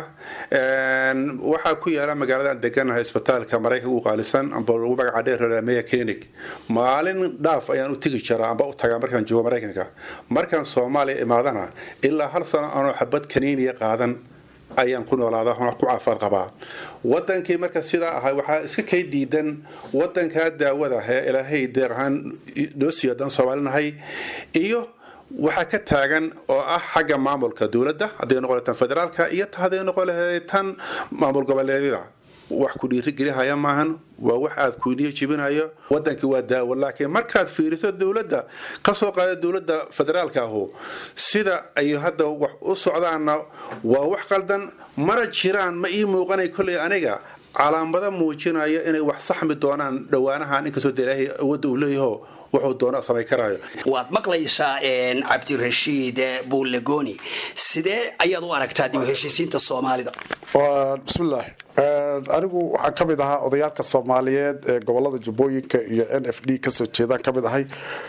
waxaa ku yaala magaalada aan deganahay isbitaalka maraykanka ugu qaalisan amba lagu magaca dheer meya clinic maalin dhaaf ayaan u tegi jiraa amba u tagaa markaan joogo maraykanka markaan soomaaliya imaadana ilaa hal sano aanoo xabad kaniiniya qaadan ayaan ku noolaada ku caafimaad qabaa wadankii marka sidaa ahay waxaa iska kay diidan wadankaa daawada ee ilaahay deeq ahaan noo siiyo haddaan soomaalinahay iyo waxaa ka taagan oo ah xagga maamulka dowladda hadday noqon tan federaalka iyo hadday noqon lahayd tan maamul goboleedyada wax ku dhiirigelihaya maahan waa wax aad kuniyo jibinayo wadankii waa daawo laakiin markaad fiiriso dowladda kasoo qaada dowladda federaalka ahu sida ay hadda wax u socdaanna waa wax qaldan mana jiraan ma ii muuqanay kolley aniga calaamado muujinaya inay wax saxmi doonaan dhowaanahan inkastoo de ilaahay awoodda uu leeyaho wuxuu doona samay karaayo waad maqlaysaa cabdirashiid buulegoni sidee ayaad u aragtaa dib u heshiisiinta soomaalida bismillaah anigu waxaan ka mid ahaa odayaalka soomaaliyeed ee gobolada jubbooyinka iyo n f d kasoo jeedaan ka mid ahay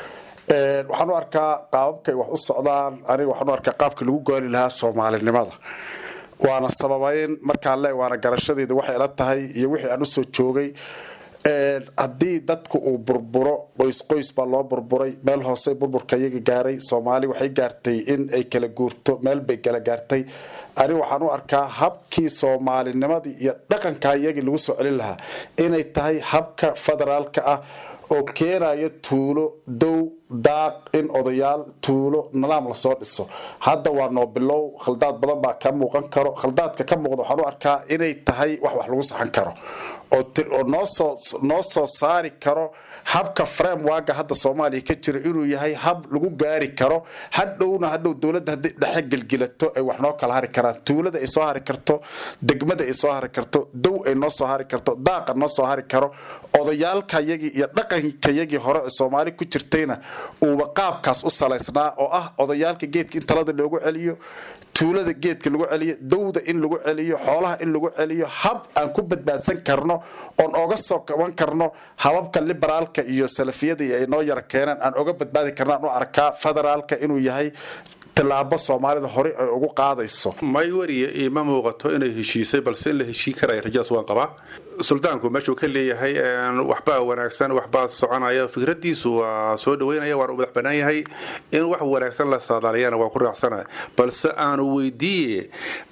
waxaan u arkaa qaababkay wax u socdaan aniga waxaan u arkaa qaabkii lagu gaali lahaa soomaalinimada waana sababayn markaan le waana garashadeeda waxay ila tahay iyo wixii aan usoo joogay haddii dadku uu burburo qoys qoys baa loo burburay meel hoose burburka iyaga gaaray soomaali waxay gaartay in ay kala guurto meel bay kala gaartay ani waxaan u arkaa habkii soomaalinimadii iyo dhaqanka iyagii lagu soo celin lahaa inay tahay habka federaalka ah oo keenayo tuulo dow daaq in odayaal tuulo nidaam lasoo dhiso hadda waa noo bilow khaldaad badan baa ka muuqan karo khaldaadka ka muuqda waxaan u arkaa inay tahay wax wax lagu saxan karo oo noosoo noo soo saari karo habka framewaga hadda soomaaliya ka jira inuu yahay hab lagu gaari karo hadhowna hadhow dowladda hadday dhexe gelgilato ay wax noo kala hari karaan tuulada ay soo hari karto degmada ay soo hari karto dow ay noo soo hari karto daaqa noo soo hari karo odayaalkayagii iyo dhaqankayagii hore ee soomaali ku jirtayna uuba qaabkaas u salaysnaa oo ah odayaalka geedka in talada loogu celiyo tuulada geedka lagu celiyo dowda in lagu celiyo xoolaha in lagu celiyo hab aan ku badbaadsan karno oon oga soo kaban karno hababka liberaalka iyo salafiyada ay noo yara keenaan aan oga badbaadi karno aan u arkaa federaalka inuu yahay tilaabo soomaalida hore ay ugu qaadayso may wariya iima muuqato inay heshiisay balse in la heshiin karaya rajadaas waan qabaa suldaanku meeshuu ka leeyahay waxbaa wanaagsan waxbaa soconaya fikradiisu waa soo dhaweynaya waana u madax banaan yahay in wax wanaagsan la saadaaliyana waa ku raacsana balse aanu weydiiye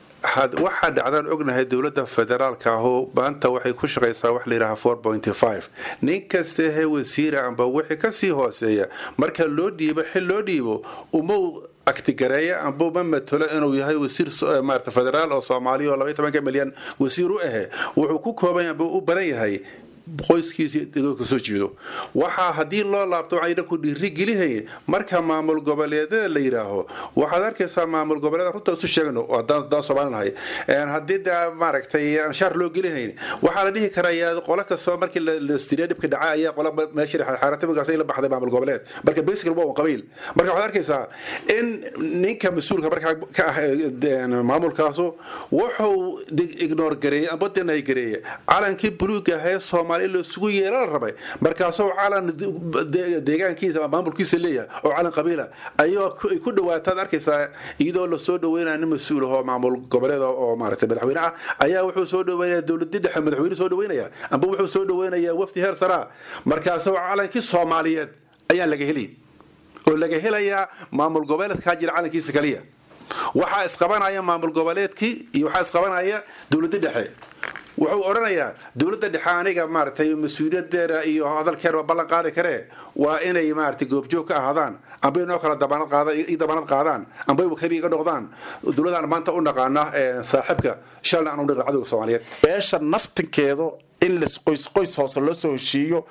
waxaa dhacdaan ognahay dowladda federaalka ahu maanta waxay ku shaqaysaa wax layidhaha four pointy five nin kastehe wasiira amba wixii kasii hooseeya marka loo dhiibo xil loo dhiibo umau aktigareeya amba uma matalo inuu yahay wasiir maarata federaal oo soomaaliya oo labaiy tobanka milyan wasiir u ahe wuxuu ku kooban amba u badan yahay qoyskiisa kasoo jeedo waxaa haddii loo laabto waxayna ku dhiirigelihaya marka maamul goboleedyada la yidhaaho waxaad arkaysaa maamul goboleeda runta isu sheegno haddaan soomaalinahay haddii de maaragtay anshaar loo gelihayn waxaa la dhihi karayaa qolo kastoo markii lastiriya dhibka dhaca ayaa qola meesha xaaratimagaas la baxday maamul goboleed marka basical waa un qabiil marka waxaad arkaysaa in ninka mas-uulka markaa ka ah maamulkaasu wuxuu ignore gareeyey amba denay gareeye calankii buluuga ahee soomaali in laisugu yeela la rabay markaasoo calan deegaankiisa maamulkiisa leeyahay oo calan qabiila ayoo ay ku dhawaataad arkaysaa iyadoo lasoo dhaweynaya nin mas-uul ahoo maamul goboleed oo maaragtay madaxweyne ah ayaa wuxuu soo dhaweynaya dowladii dhexe madaxweyne soo dhaweynaya amba wuxuu soo dhaweynayaa wafdi heer saraa markaasoo calankii soomaaliyeed ayaan laga helay oo laga helayaa maamul goboleedkaa jira calankiisa kaliya waxaa isqabanaya maamul goboleedkii iyo waxaa isqabanaya dowladda dhexe wuxuu odhanayaa dowladda dhexe aniga maaragtay mas-uuliyadeeda iyo hadalkeeda ballan qaadi karee waa inay maaragtay goobjoog ka ahaadaan amba inoo kala dabanad qaada i dabanad qaadaan amba wakabi iga noqdaan dowladaan maanta u naqaana saaxiibka shalna aan u naqan cadowga soomaaliyeed beesha naftinkeedu in las qoys qoys hoose loo soo heshiiyo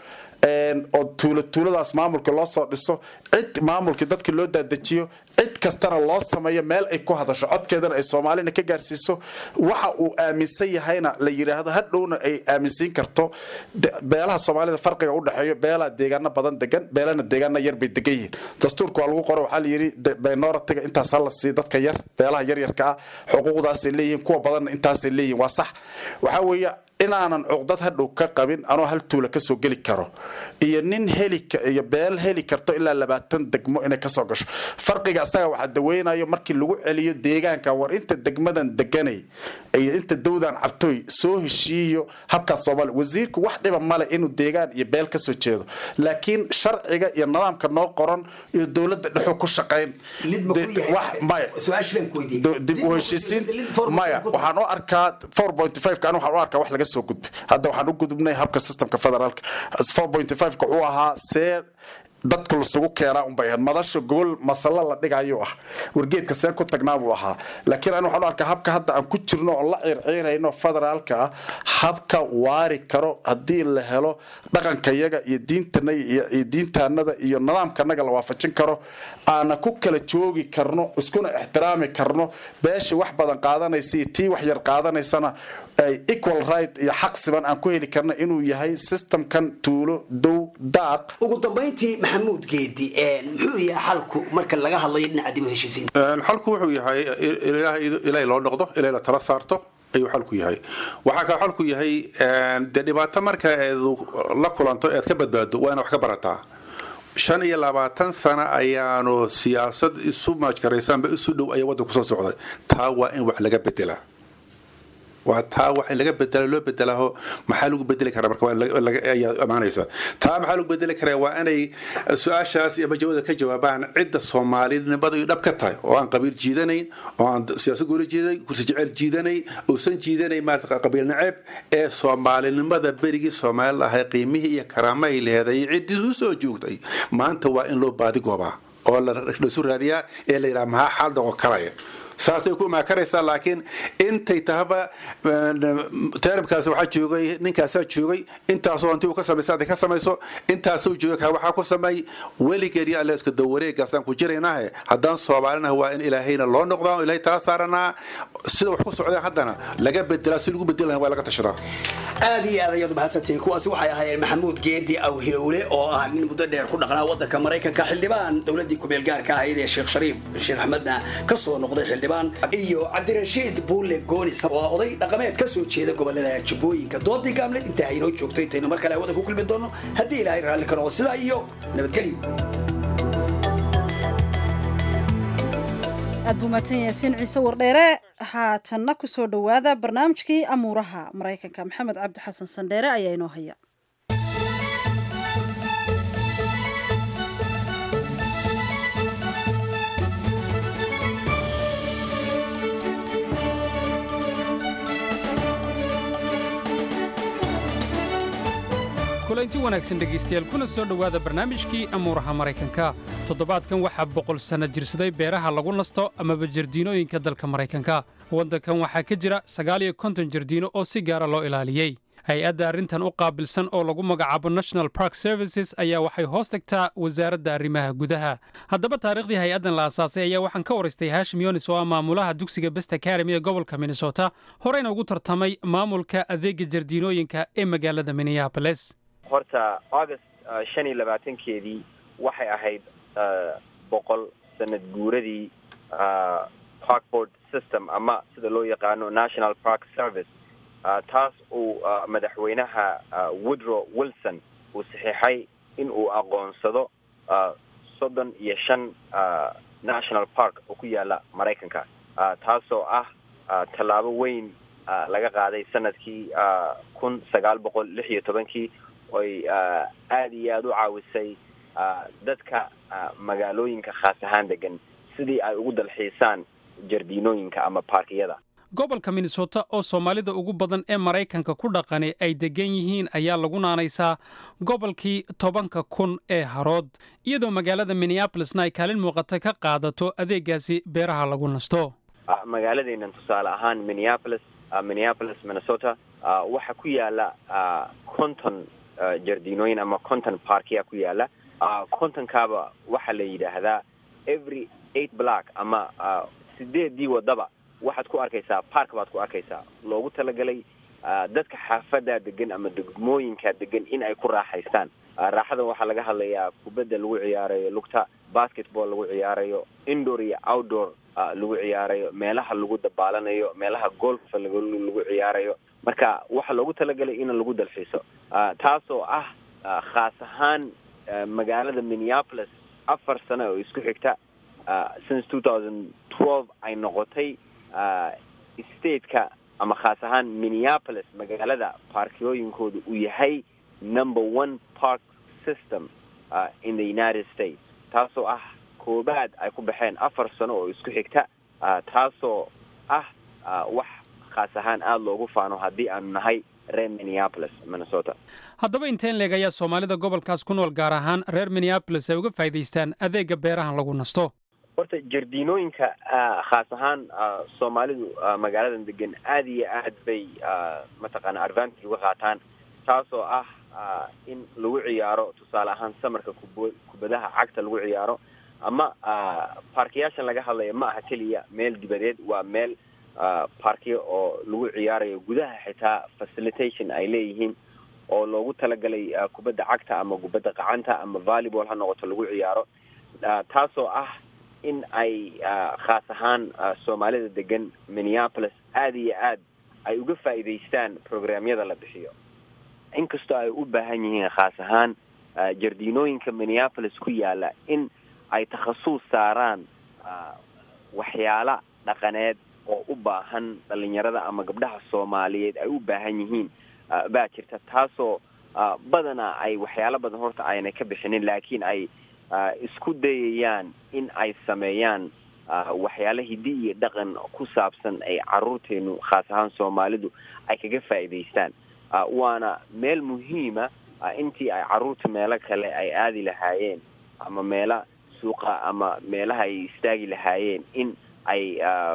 oo tuula tuuladaas maamulka loo soo dhiso cid maamulkii dadka loo daadajiyo cid kastana loo sameeyo meel ay ku hadasho codkeedana ay soomaalina ka gaarsiiso waxa uu aaminsan yahayna la yidhaahdo hadhowna ay aaminsiin karto beelaha soomaalida farqiga u dhexeeyo beelaa deegaano badan degan beelana deegaano yar bay degan yihiin dastuurka waa lagu qoro waxaa layidhi minoritiga intaas hala sii dadka yar beelaha yaryarka ah xuquuqdaasay leeyihiin kuwa badanna intaasay leeyihiin waa sax waxaa weeye inaanan cuqdad hadhow ka qabin anoo hal tuula kasoo geli karo iyo nin heli iyo beel heli karto ilaa labaatan degmo inay kasoo gasho farqiga isaga waxaa daweynayo markii lagu celiyo deegaanka war inta degmadan deganay iyo inta dowdan cabtooy soo heshiiyo habkaas soomaaliya wasiirku wax dhiba male inuu deegaan iyo beel kasoo jeedo laakiin sharciga iyo nidaamka noo qoran iyo dowladda dhexu ku shaqayn dib u heshiisiin maya waxaan u arkaa four point five ka waxaan u arkaa wax laga soo gudbay hadda waxaan u gudubnay habka systemka federaalka four point five ka wuxuu ahaa see dadka lasugu keenaa unbay ahayd madasha gobol masalo la dhigayuu ah wargeedka seen ku tagnaa buu ahaa laakiin ani waxaan u arkaa habka hadda aan ku jirno oo la ciirciirayno federaalka ah habka waari karo haddii la helo dhaqankayaga iyo diintana iyo diintaanada iyo nidaamkanaga la waafajin karo aana ku kala joogi karno iskuna ixtiraami karno beesha wax badan qaadanaysa iyo tii wax yar qaadanaysana ay equal right iyo xaq siban aan ku heli karna inuu yahay systemkan tuulo dow daaq ugu dambayntii maxamuud geedi muxuu yahay xalku marka laga hadlayo dhinaca dib u heshiisiinta xalku wuxuu yahay ilaahay loo noqdo ilaahay la tala saarto ayuu xalku yahay waxaa kale xalku yahay dee dhibaato marka eed la kulanto eed ka badbaado waa ina wax ka barataa shan iyo labaatan sano ayaanu siyaasad isu maajkaraysaanba isu dhow ayaa waddanku soo socday taa waa in wax laga bedelaa waa taa wax in laga bedela loo bedelaho maxaa lagu bedeli karaa marka ayaa amaanaysa taa maxaa lagu bedeli karaa waa inay su-aashaas iyo majawada ka jawaabaan cidda soomaalinimada iyo dhab ka tahay oo aan qabiil jiidanayn oo aan siyaasad gooli jiidanayn kursi jecel jiidanayn uusan jiidanayn maarata qabiil naceeb ee soomaalinimada berigii soomaali lahay qiimihii iyo karaamahay leeday ciddii u soo joogtay maanta waa in loo baadi goobaa oo laisu raadiyaa ee la yidhaha maxaa xaal noqon karaya saasay ku imaakaraysaa laakiin intay tahaba teramkaas waxaa joogay ninkaasaa joogay intaasoo hanti uu ka samaysa hadday ka samayso intaasuu joogay kaa waxaa ku sameey weligeed iyo alle iska dawareegaasaan ku jiraynahe haddaan soomaalinaha waa in ilaahayna loo noqdaa oo ilaahay tala saaranaa sida wax ku socdeen haddana laga bedelaa si lagu bedeli lahaa waa laga tashadaa aad iyo aad ayaad mahadsantihiin kuwaasi waxay ahaayeen maxamuud geedi awhilowle oo ah nin muddo dheer ku dhaqnaa waddanka maraykanka xildhibaan dowladdii kumeel gaarka ahayd ee sheekh shariif sheekh axmedna ka soo noqday xildhibaan iyo cabdirashiid buule goonis oo ah oday dhaqameed ka soo jeeda gobolada jubbooyinka doodii gaamleed intaa haynoo joogto intaynu mar kale hawada ku kulmi doono haddii ilaahay raalli ka noqo sidaa iyo nabadgelyo aad buu mahadsan yaasiin ciise wardheere haatanna ku soo dhowaada barnaamijkii amuuraha maraykanka maxamed cabdi xasan sandheere ayaa inoo haya kulanti wanaagsan dhegaystayaal kuna soo dhowaada barnaamijkii amuuraha maraykanka toddobaadkan waxaa boqol sanno jirsaday beeraha lagu nasto amaba jardiinooyinka dalka maraykanka waddankan waxaa ka jira sagaal iyo konton jardiino oo si gaara loo ilaaliyey hay-adda arrintan u qaabilsan oo lagu magacaabo national park services ayaa waxay hoos tagtaa wasaaradda arrimaha gudaha haddaba taariikhdii hay-addan la asaasay ayaa waxaan ka waraystay hashim yonis oo ah maamulaha dugsiga best academy ee gobolka minnesota horeyna ugu tartamay maamulka adeega jardiinooyinka ee magaalada minneapolis horta august shan iyo labaatankeedii waxay ahayd boqol sanad guuradii parkboard system ama sida loo yaqaano national park service taas uu madaxweynaha woodrow wilson uu saxiixay in uu aqoonsado soddon iyo shan national park oo ku yaala maraykanka taasoo ah tallaabo weyn laga qaaday sanadkii kun sagaal boqol lix iyo tobankii oy aada iyo aada u caawisay dadka magaalooyinka khaas ahaan degan sidii ay ugu dalxiisaan jardiinooyinka ama baarkiyada gobolka minnesota oo soomaalida ugu badan ee maraykanka ku dhaqani ay degan yihiin ayaa lagu naanaysaa gobolkii tobanka kun ee harood iyadoo magaalada minneabolisna ay kaalin muuqata ka qaadato adeegaasi beeraha lagu nasto magaaladeennan tusaale ahaan minneapolis minneapolis minnesota waxaa ku yaala conton jardiinooyin ama conton parkia ku yaala contonkaaba waxaa la yidhaahdaa every eight block ama sideedii wadaba waxaad ku arkaysaa park baad ku arkaysaa loogu talagalay dadka xaafaddaa degan ama degmooyinkaa degan in ay ku raaxaystaan raaxadan waxaa laga hadlayaa kubadda lagu ciyaarayo lugta basketball lagu ciyaarayo indoor iyo outdoor lagu ciyaarayo meelaha lagu dabaalanayo meelaha golfa lagu ciyaarayo marka waxaa loogu talagalay in lagu dalxiiso taasoo ah khaas ahaan magaalada minneapolis afar sano oo isku xigta since two thousand twelve ay noqotay stateka ama khaas ahaan minneapolis magaalada baarkiyooyinkooda uu yahay number one park system in the united states taasoo ah koobaad ay ku baxeen afar sano oo isku xigta taasoo ah wax khaas ahaan aada loogu faano haddii aanu nahay reer minneapolis minnesota haddaba inteen leeg ayaa soomaalida gobolkaas ku nool gaar ahaan reer minneabolis ay uga faa'idaystaan adeega beerahan lagu nasto horta jardiinooyinka khaas ahaan soomaalidu magaaladan degan aada iyo aad bay mataqaana advantage uga qaataan taasoo ah in lagu ciyaaro tusaale ahaan samarka kub kubadaha cagta lagu ciyaaro ama baarkiyaashan laga hadlaya ma aha keliya meel dibadeed waa meel baarkiya oo lagu ciyaarayo gudaha xitaa facilitation ay leeyihiin oo loogu talagalay kubadda cagta ama kubadda qacanta ama volleyball ha noqoto lagu ciyaaro taasoo ah in ay khaas ahaan soomaalida degan minneapolis aada iyo aad ay uga faa'iidaystaan programyada la bixiyo inkastoo ay u baahan yihiin khaas ahaan jardiinooyinka minneapolis ku yaala in ay takhasuus saaraan waxyaala dhaqaneed oo u baahan dhalinyarada ama gabdhaha soomaaliyeed ay u baahan yihiin baa jirta taasoo badanaa ay waxyaalo badan horta aynay ka bixinin laakiin ay isku dayayaan in ay sameeyaan waxyaala hiddi iyo dhaqan ku saabsan ay caruurteenu khaas ahaan soomaalidu ay kaga faa'iidaystaan waana meel muhiima intii ay caruurta meelo kale ay aadi lahaayeen ama meela suuqa ama meelaha ay istaagi lahaayeen in ay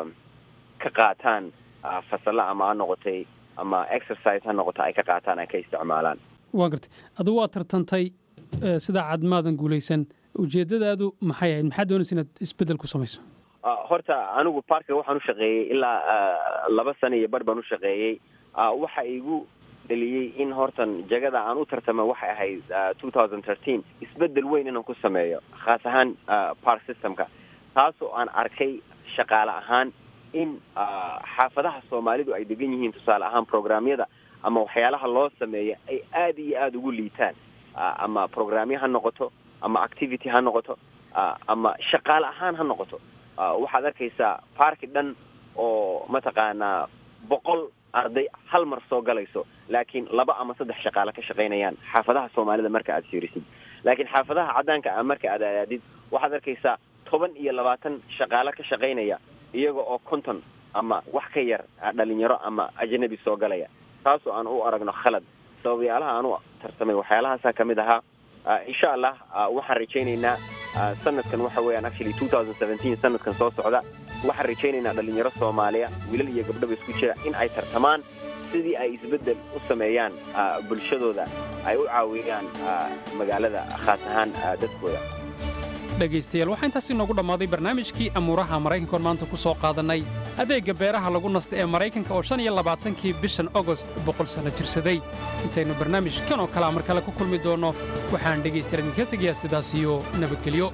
ka qaataan fasalla ama ha noqotay ama exercise ha noqota ay ka qaataan ay ka isticmaalaan waa gartay adugu waa tartantay sidaa cadmaadan guulaysan ujeeddadaadu maxay ahayd maxaa doonaysa inaad isbeddel ku samayso horta anigu parka waxaan u shaqeeyey ilaa laba sano iyo bar baan u shaqeeyey waxa igu dheliyey in hortan jagada aan u tartama waxay ahayd two thousand thirteen isbeddel weyn inaan ku sameeyo khaas ahaan park systemka taasoo aan arkay shaqaale ahaan in xaafadaha soomaalidu ay degan yihiin tusaale ahaan programyada ama waxyaalaha loo sameeya ay aada iyo aada ugu liitaan ama programyo ha noqoto ama activity ha noqoto ama shaqaale ahaan ha noqoto waxaad arkaysaa parki dhan oo mataqaanaa boqol arday hal mar soo galayso laakiin laba ama saddex shaqaale ka shaqaynayaan xaafadaha soomaalida marka aad fiirisid laakiin xaafadaha caddaanka ah marka aad aadid waxaad arkaysaa toban iyo labaatan shaqaale ka shaqaynaya iyaga oo konton ama wax ka yar dhalinyaro ama ajnabi soo galaya taasoo aan u aragno khalad sababayaalaha aan u tartamay waxyaalahaasa ka mid ahaa insha allah waxaan rajaynaynaa sanadkan waxa weeyaan actually two thousand seventeen sanadkan soo socda waxaan rajaynaynaa dhalinyaro soomaaliya wiilal iyo gabdhaba isku jira in ay tartamaan sidii ay isbeddel u sameeyaan bulshadooda ay u caawiyaan magaalada khaas ahaan dadkooda dhegaystayaal waxaa intaas inoogu dhammaaday barnaamijkii amuuraha maraykanka oon maanta ku soo qaadannay adeegga beeraha lagu nasta ee maraykanka oo shan iyo labaatankii bishan ogost boqol sanno jirsaday intaynu barnaamijkan oo kalea mar kale ku kulmi doonno waxaan dhegaystayaal idinka tegayaa sidaas iyo nabadgelyo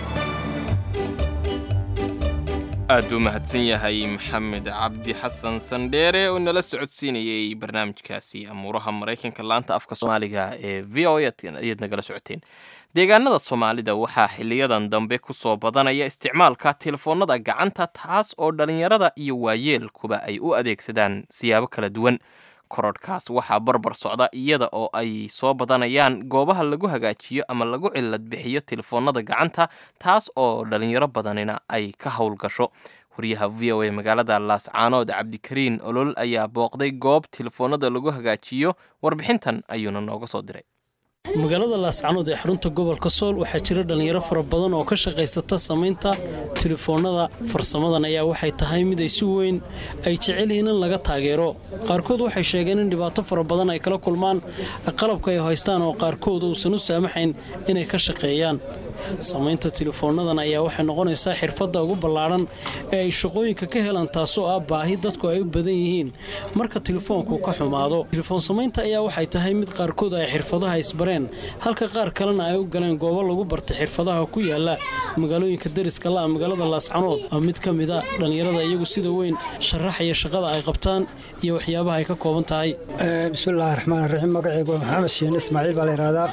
aad buu mahadsan yahay maxamed cabdi xasan sandheere oo nala socodsiinayey barnaamijkaasi amuuraha maraykanka laanta afka soomaaliga ee v o ayaad nagala socoteen deegaanada soomaalida waxaa xiliyadan dambe ku soo badanaya isticmaalka telefoonnada gacanta taas oo dhallinyarada iyo waayeelkuba ay u adeegsadaan siyaabo kala duwan korodhkaas waxaa barbar socda iyada oo ay soo badanayaan goobaha lagu hagaajiyo ama lagu cilad bixiyo telefoonnada gacanta taas oo dhallinyaro badanina ay ka howlgasho wariyaha v o a magaalada laascaanood cabdikariin olol ayaa booqday goob telefoonnada lagu hagaajiyo warbixintan ayuuna nooga soo diray magaalada laascanood ee xarunta gobolka sool waxaa jira dhallinyaro fara badan oo ka shaqaysata samaynta telefoonnada farsamadan ayaa waxay tahay mid ay si weyn ay jecel yihiin in laga taageero qaarkood waxay sheegeen in dhibaato fara badan ay kala kulmaan qalabka ay haystaan oo qaarkood uusan u saamaxayn inay ka shaqeeyaan samaynta telefoonnadan ayaa waxay noqonaysaa xirfadda ugu ballaadhan ee ay shaqooyinka ka helaan taasoo ah baahi dadku ay u badan yihiin marka telefoonku ka xumaado telefoon samaynta ayaa waxay tahay mid qaarkood ay xirfadaha isbareen halka qaar kalena ay u galeen goobo lagu bartay xirfadaha ku yaala magaalooyinka dariska la'a magaalada laascanood waa mid ka mida dhallinyarada iyagu sida weyn sharaxaya shaqada ay qabtaan iyo waxyaabaha ay ka kooban tahay bismillahi raxmaan raxiim magacaygu waa maxamed shiin ismaaciil baa la yidhahdaa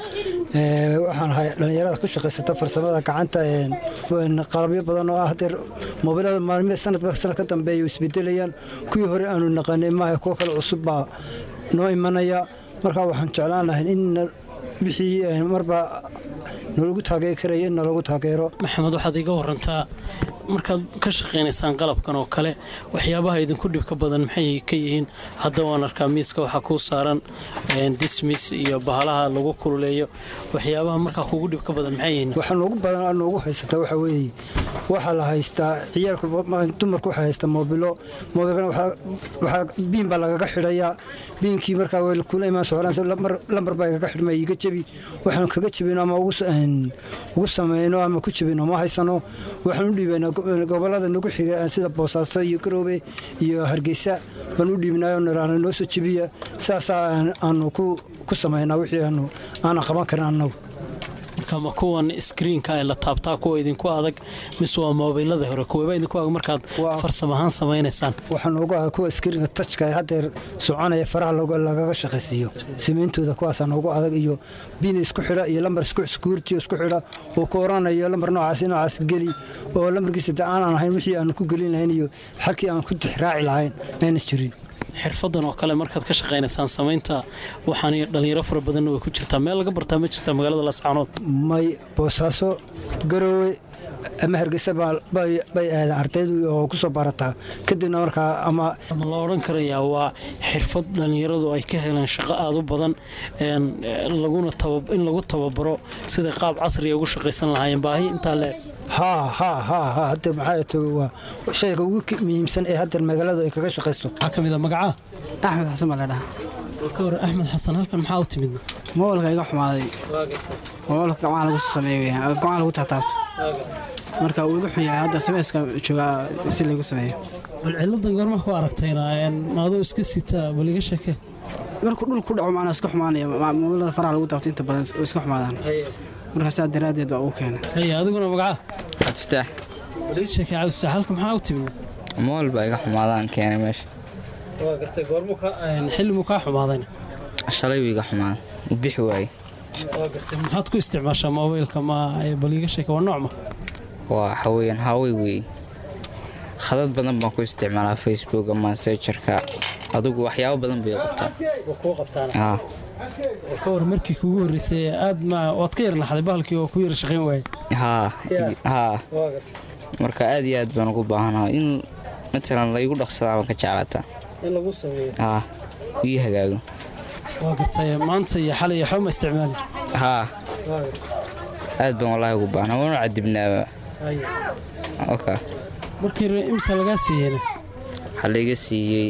waxaan ahay dhallinyarada ku shaqaysata farsamada gacanta qalabyo badan oo ah hadeer moobilada maalmi sanadba sanad ka dambeeya isbedelayaan kuwii hore aanu naqanay maaha kuwo kale cusub baa noo imanaya markaa waxaan jeclaan lahay in wixii marba nalagu taageeri karaya in nalagu taageero maxamed waxaad iga warantaa markaad ka shaqaynaysaan qalabkan oo kale waxyaabaha idinku dhibka badan maxay ka yihiin hadda waan arkaa miiska waxaa kuu saaran dismis iyo bahalaha lagu kululeeyo waxyaabaha markaa kugu dhibka badan maxay yihiin waxa noogu badan noogu haysataa waxa weeye waxaa la haystaa ciyaalka dumarku waxaa haystaa moobilo moobilkana waxaa biin baa lagaga xidhayaa biinkii markaa way kula imaan socdaan lambar baa igaga xidhma iga jebi waxaanu kaga jebino ama ugu samayno ama ku jebino ma haysano waxaan u dhiibaynaa gobolada nagu xiga sida boosaaso iyo garoobe iyo hargeysa baan u dhiibnayo niraana noo soo jebiya saasaa aanu ku samaynaa wixii aanu aanan qaban karin annagu marka ma kuwan iskriinka ee la taabtaa kuwa idinku adag mise waa moobilada hore kuweba idinku adag markaad farsam ahaan samaynaysaan waxaa noogu adag kuwa iskriinka tajka ee haddeer soconaya faraha lagaga shaqaysiiyo samayntooda kuwaasaa noogu adag iyo biina isku xidha iyo lambar iskuurtiyo isku xidha oo ku oranayo lambar noocaas noocaas geli oo lambarkiisa de aanan ahayn wixii aan ku gelin lahayn iyo xalkii aan ku tixraaci lahayn ayna jirin xirfadan oo kale markaad ka shaqaynaysaan samaynta waxaan dhallinyaro fara badanna way ku jirtaa meel laga bartaa ma jirtaa magaalada laascaanood may boosaaso garoowe ama hargeysa bay aadaan ardaydu oo ku soo barataa kadibna markaa ama ma la odhan karayaa waa xirfad dhallinyaradu ay ka heleen shaqo aad u badan laguna in lagu tababaro siday qaab casriga ugu shaqaysan lahaayeen baahi intaa leeg haa haa haa haa hadda maxaa to waa shayga ugu muhiimsan ee hadda magaaladu ay kaga shaqaysto waxaa ka mid a magacaa axmed xasan baa la dhahaa ka hor axmed xasan halkan maxaa u timid moolka iga xumaaday moolka gacmaha lagu sameeyo weeyaan gacmaha lagu taataabto marka uu iga xun yahay hadda sameeska joogaa si lagu sameeyo bal ciladan goorma ku aragtayna maadoo iska sita bal iga sheekee markuu dhul ku dhaco macnaa iska xumaanaya moolada faraha lagu taabto inta badan oo iska xumaadaan marka saa daraaddeed baa ugu keenay haya adiguna magacaa cabdiftaax bal ii sheekee cabdiftaax halka maxaa u timid mool baa iga xumaadaan keenay meesha waa gartay goormu xillimuu kaa xumaadayna shalay buu iga xumaaday u bixi waayey waa gartay maxaad ku isticmaashaa moobilka ma bal iiga sheeke waa noocma waa waxa weeyaan hawey weeye khadad badan baan ku isticmaalaa facebook ama sejarka adigu waxyaabo badan bay qabtaan kuu qabtaan haa ka hor markii kugu horreysay aad ma waad ka yar naxday bahalkii oo ku yar shaqayn waayey haa haa marka aad iyo aad baan ugu baahanaha in matalan la igu dhaqsadaa baan ka jeclaataa in lagu sameeyo haa ii hagaago waa gartay maanta iyo xalay iyo xoma isticmaali haa aad baan wallaahi ugu baahnaa waanu cadibnaaba oka markii imsa lagaa siiyeyna waxaa laiga siiyey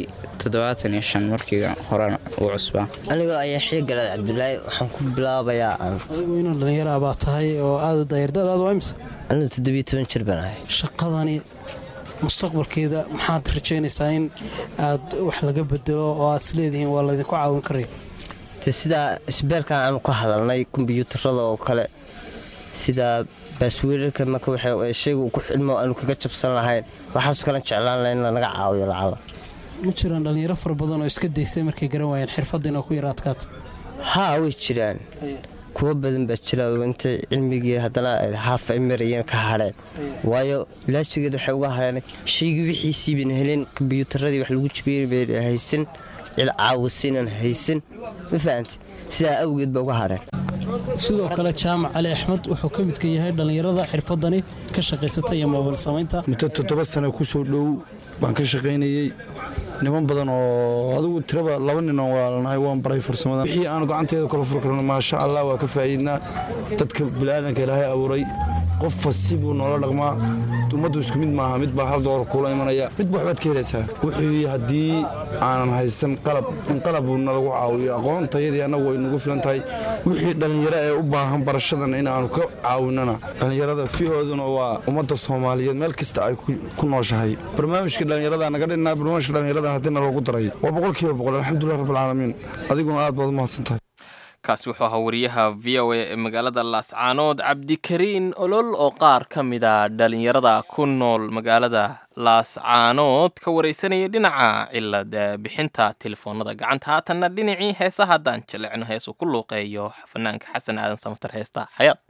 toddobaatan iyo shan markii horena uu cusbaa anigoo ayaa xii galaad cabdulaahi waxaan ku bilaabayaa adigu inuu dhallinyara baa tahay oo aada u daayardadaadu waa imse anigu toddobiyo toban jir baan ahay shaqadani mustaqbalkeeda maxaad rajaynaysaa in aad wax laga bedelo oo aad isleedihiin waa laydinku caawin karaya te sidaa isbeelkan aanu ka hadalnay kombiyuutarada oo kale sida baasweerarka marka shayga ku xidhmo aanu kaga jabsan lahayn waxaasoo kalen jeclaan laha in lanaga caawiyo lacala ma jiraan dhallinyaro fara badan oo iska daysay markay garan waayeen xirfaddiina ku yara adkaata haa way jiraan kuwo badan baa jira oo intay cilmigii haddana haafa ay marayeen ka hadheen waayo ilaajigeed waxay uga hadheen shaygii wixiisii bayna heleen kombiyuutaradii wax lagu jibiyey bayna haysan cil caawisiinan haysan ma fahamti sidaa awgeed baa uga hadheen sidoo kale jaamac cali axmed wuxuu ka midka yahay dhallinyarada xirfadani ka shaqaysata iyo moobil samaynta muddo toddoba sano ku soo dhow baan ka shaqaynayey niman badan oo adigu tiraba laba nin oo walaalnahay waan baray farsamada wixii aan gacanteeda kala fur karno maasha allah waa ka faa'iidnaa dadka bini'aadanka ilaahay abuuray qof fasti buu noola dhaqmaa ummaddu isku mid maaha mid baa hal doolar kuula imanaya midba waxbaad ka helaysaa wuxuu haddii aanan haysan qalab in qalab uu nalagu caawiyo aqoontayadii annagu way nagu filan tahay wixii dhallinyaro ee u baahan barashadan inaanu ka caawinana dhallinyarada fihooduna waa ummadda soomaaliyeed meel kasta ay ku nooshahay barnaamijka dhallinyarada naga dhinaa barnaamijka dhallinyarada haddii naloogu daray waa boqolkiiba boqol alxamdulilah rabbilcaalamiin adiguna aad baad u mahadsan tahay kaasi wuxuu ahaa wariyaha v o a ee magaalada laascaanood cabdikariin olol oo qaar ka mida dhalinyarada ku nool magaalada laascaanood ka wareysanaya dhinaca cilad bixinta telefoonada gacanta haatanna dhinacii heesa haddaan jalecno heesuu ku luuqeeyo fanaanka xasan aadan samatar heesta xayaad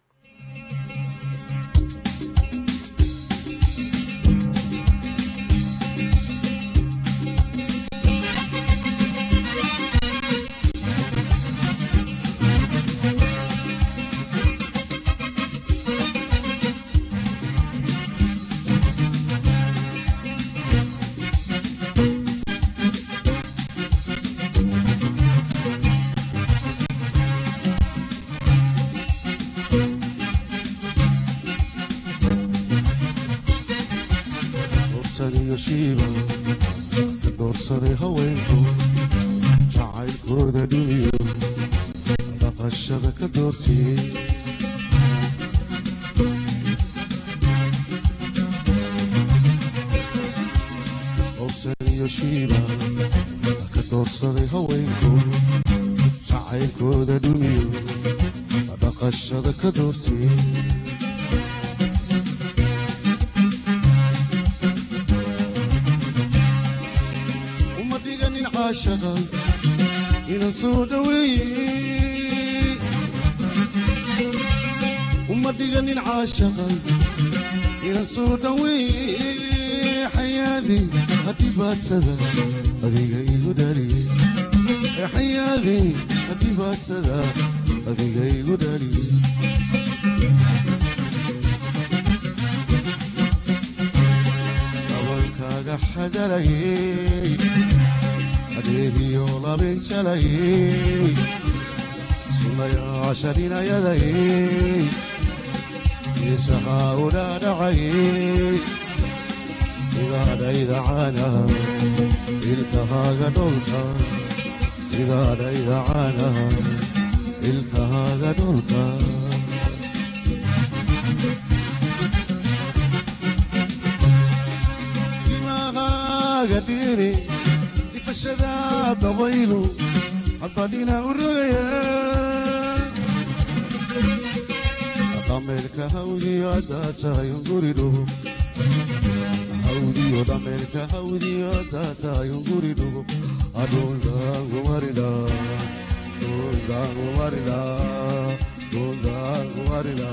doorsaday haweenku jacaylkooda dhiniyo dhaqashada ka doortiyey dorsaniyo shiiba ka doorsaday haweenku jacaylkooda dhiniyo dhaqashada ka doortiyey ina soo dhaweeye uma dhiganin caashaqa ina soo dhaweeye xayaadi hadhibaadsada adiga igu dhaliye xayaadi hadhibaadsada adiga igu dhaliye gabalkaaga xadalayey adeegiyo labinjalayey sunayaashaninayadayey isahaa u dhaadhacayey sidaadhayda caana ilkahaaga dholka sidaadhayda caana ilkahaaga dholka timahaaga dhiri ifashada dabaylu haddadhina u rogaya dhameelka hawdiyo haddaa tahay unguridhugo hawdiyo dhameelka hawdiyo haddaa tahay unguridhugo adhundaangumarila dhundaangumarila dhundaangumarila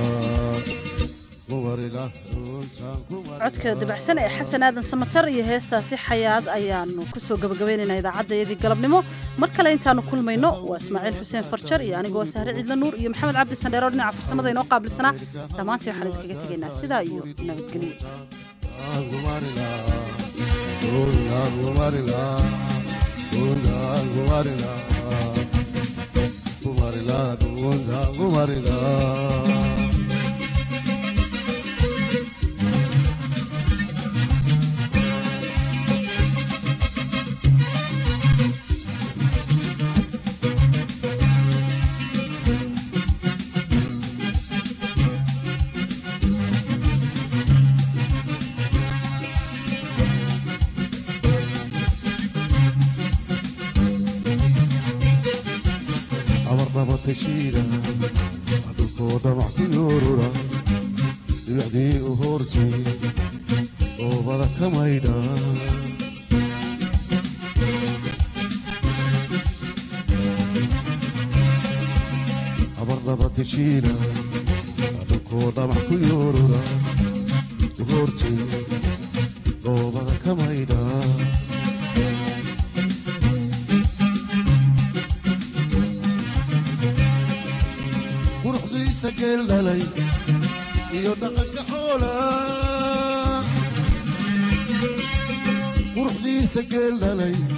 codka dabacsan ee xasan aadan samatar iyo heestaasi xayaad ayaanu kusoo gabagabaynaynaa idaacaddaiyadii galabnimo mar kale intaanu kulmayno waa ismaaciil xuseen farjar iyo anigoo sahre ciidla nuur iyo maxamed cabdi sandheero dhinaca farsamada inoo qaabilsanaa dhammaantii waxaan idinkaga tegaynaa sidaa iyo nabadgelyo abarnaba tashiida dhulkoo dhamac ku yoorura dhibicdii u hoortay oobada ka maydha abarnaba tashiida dhulkoo dhamac ku yoorura u hoortay oobada ka maydha quruxdiisa geel dhalay iyo dhaqanka xoola quruxdiisa geel dhalay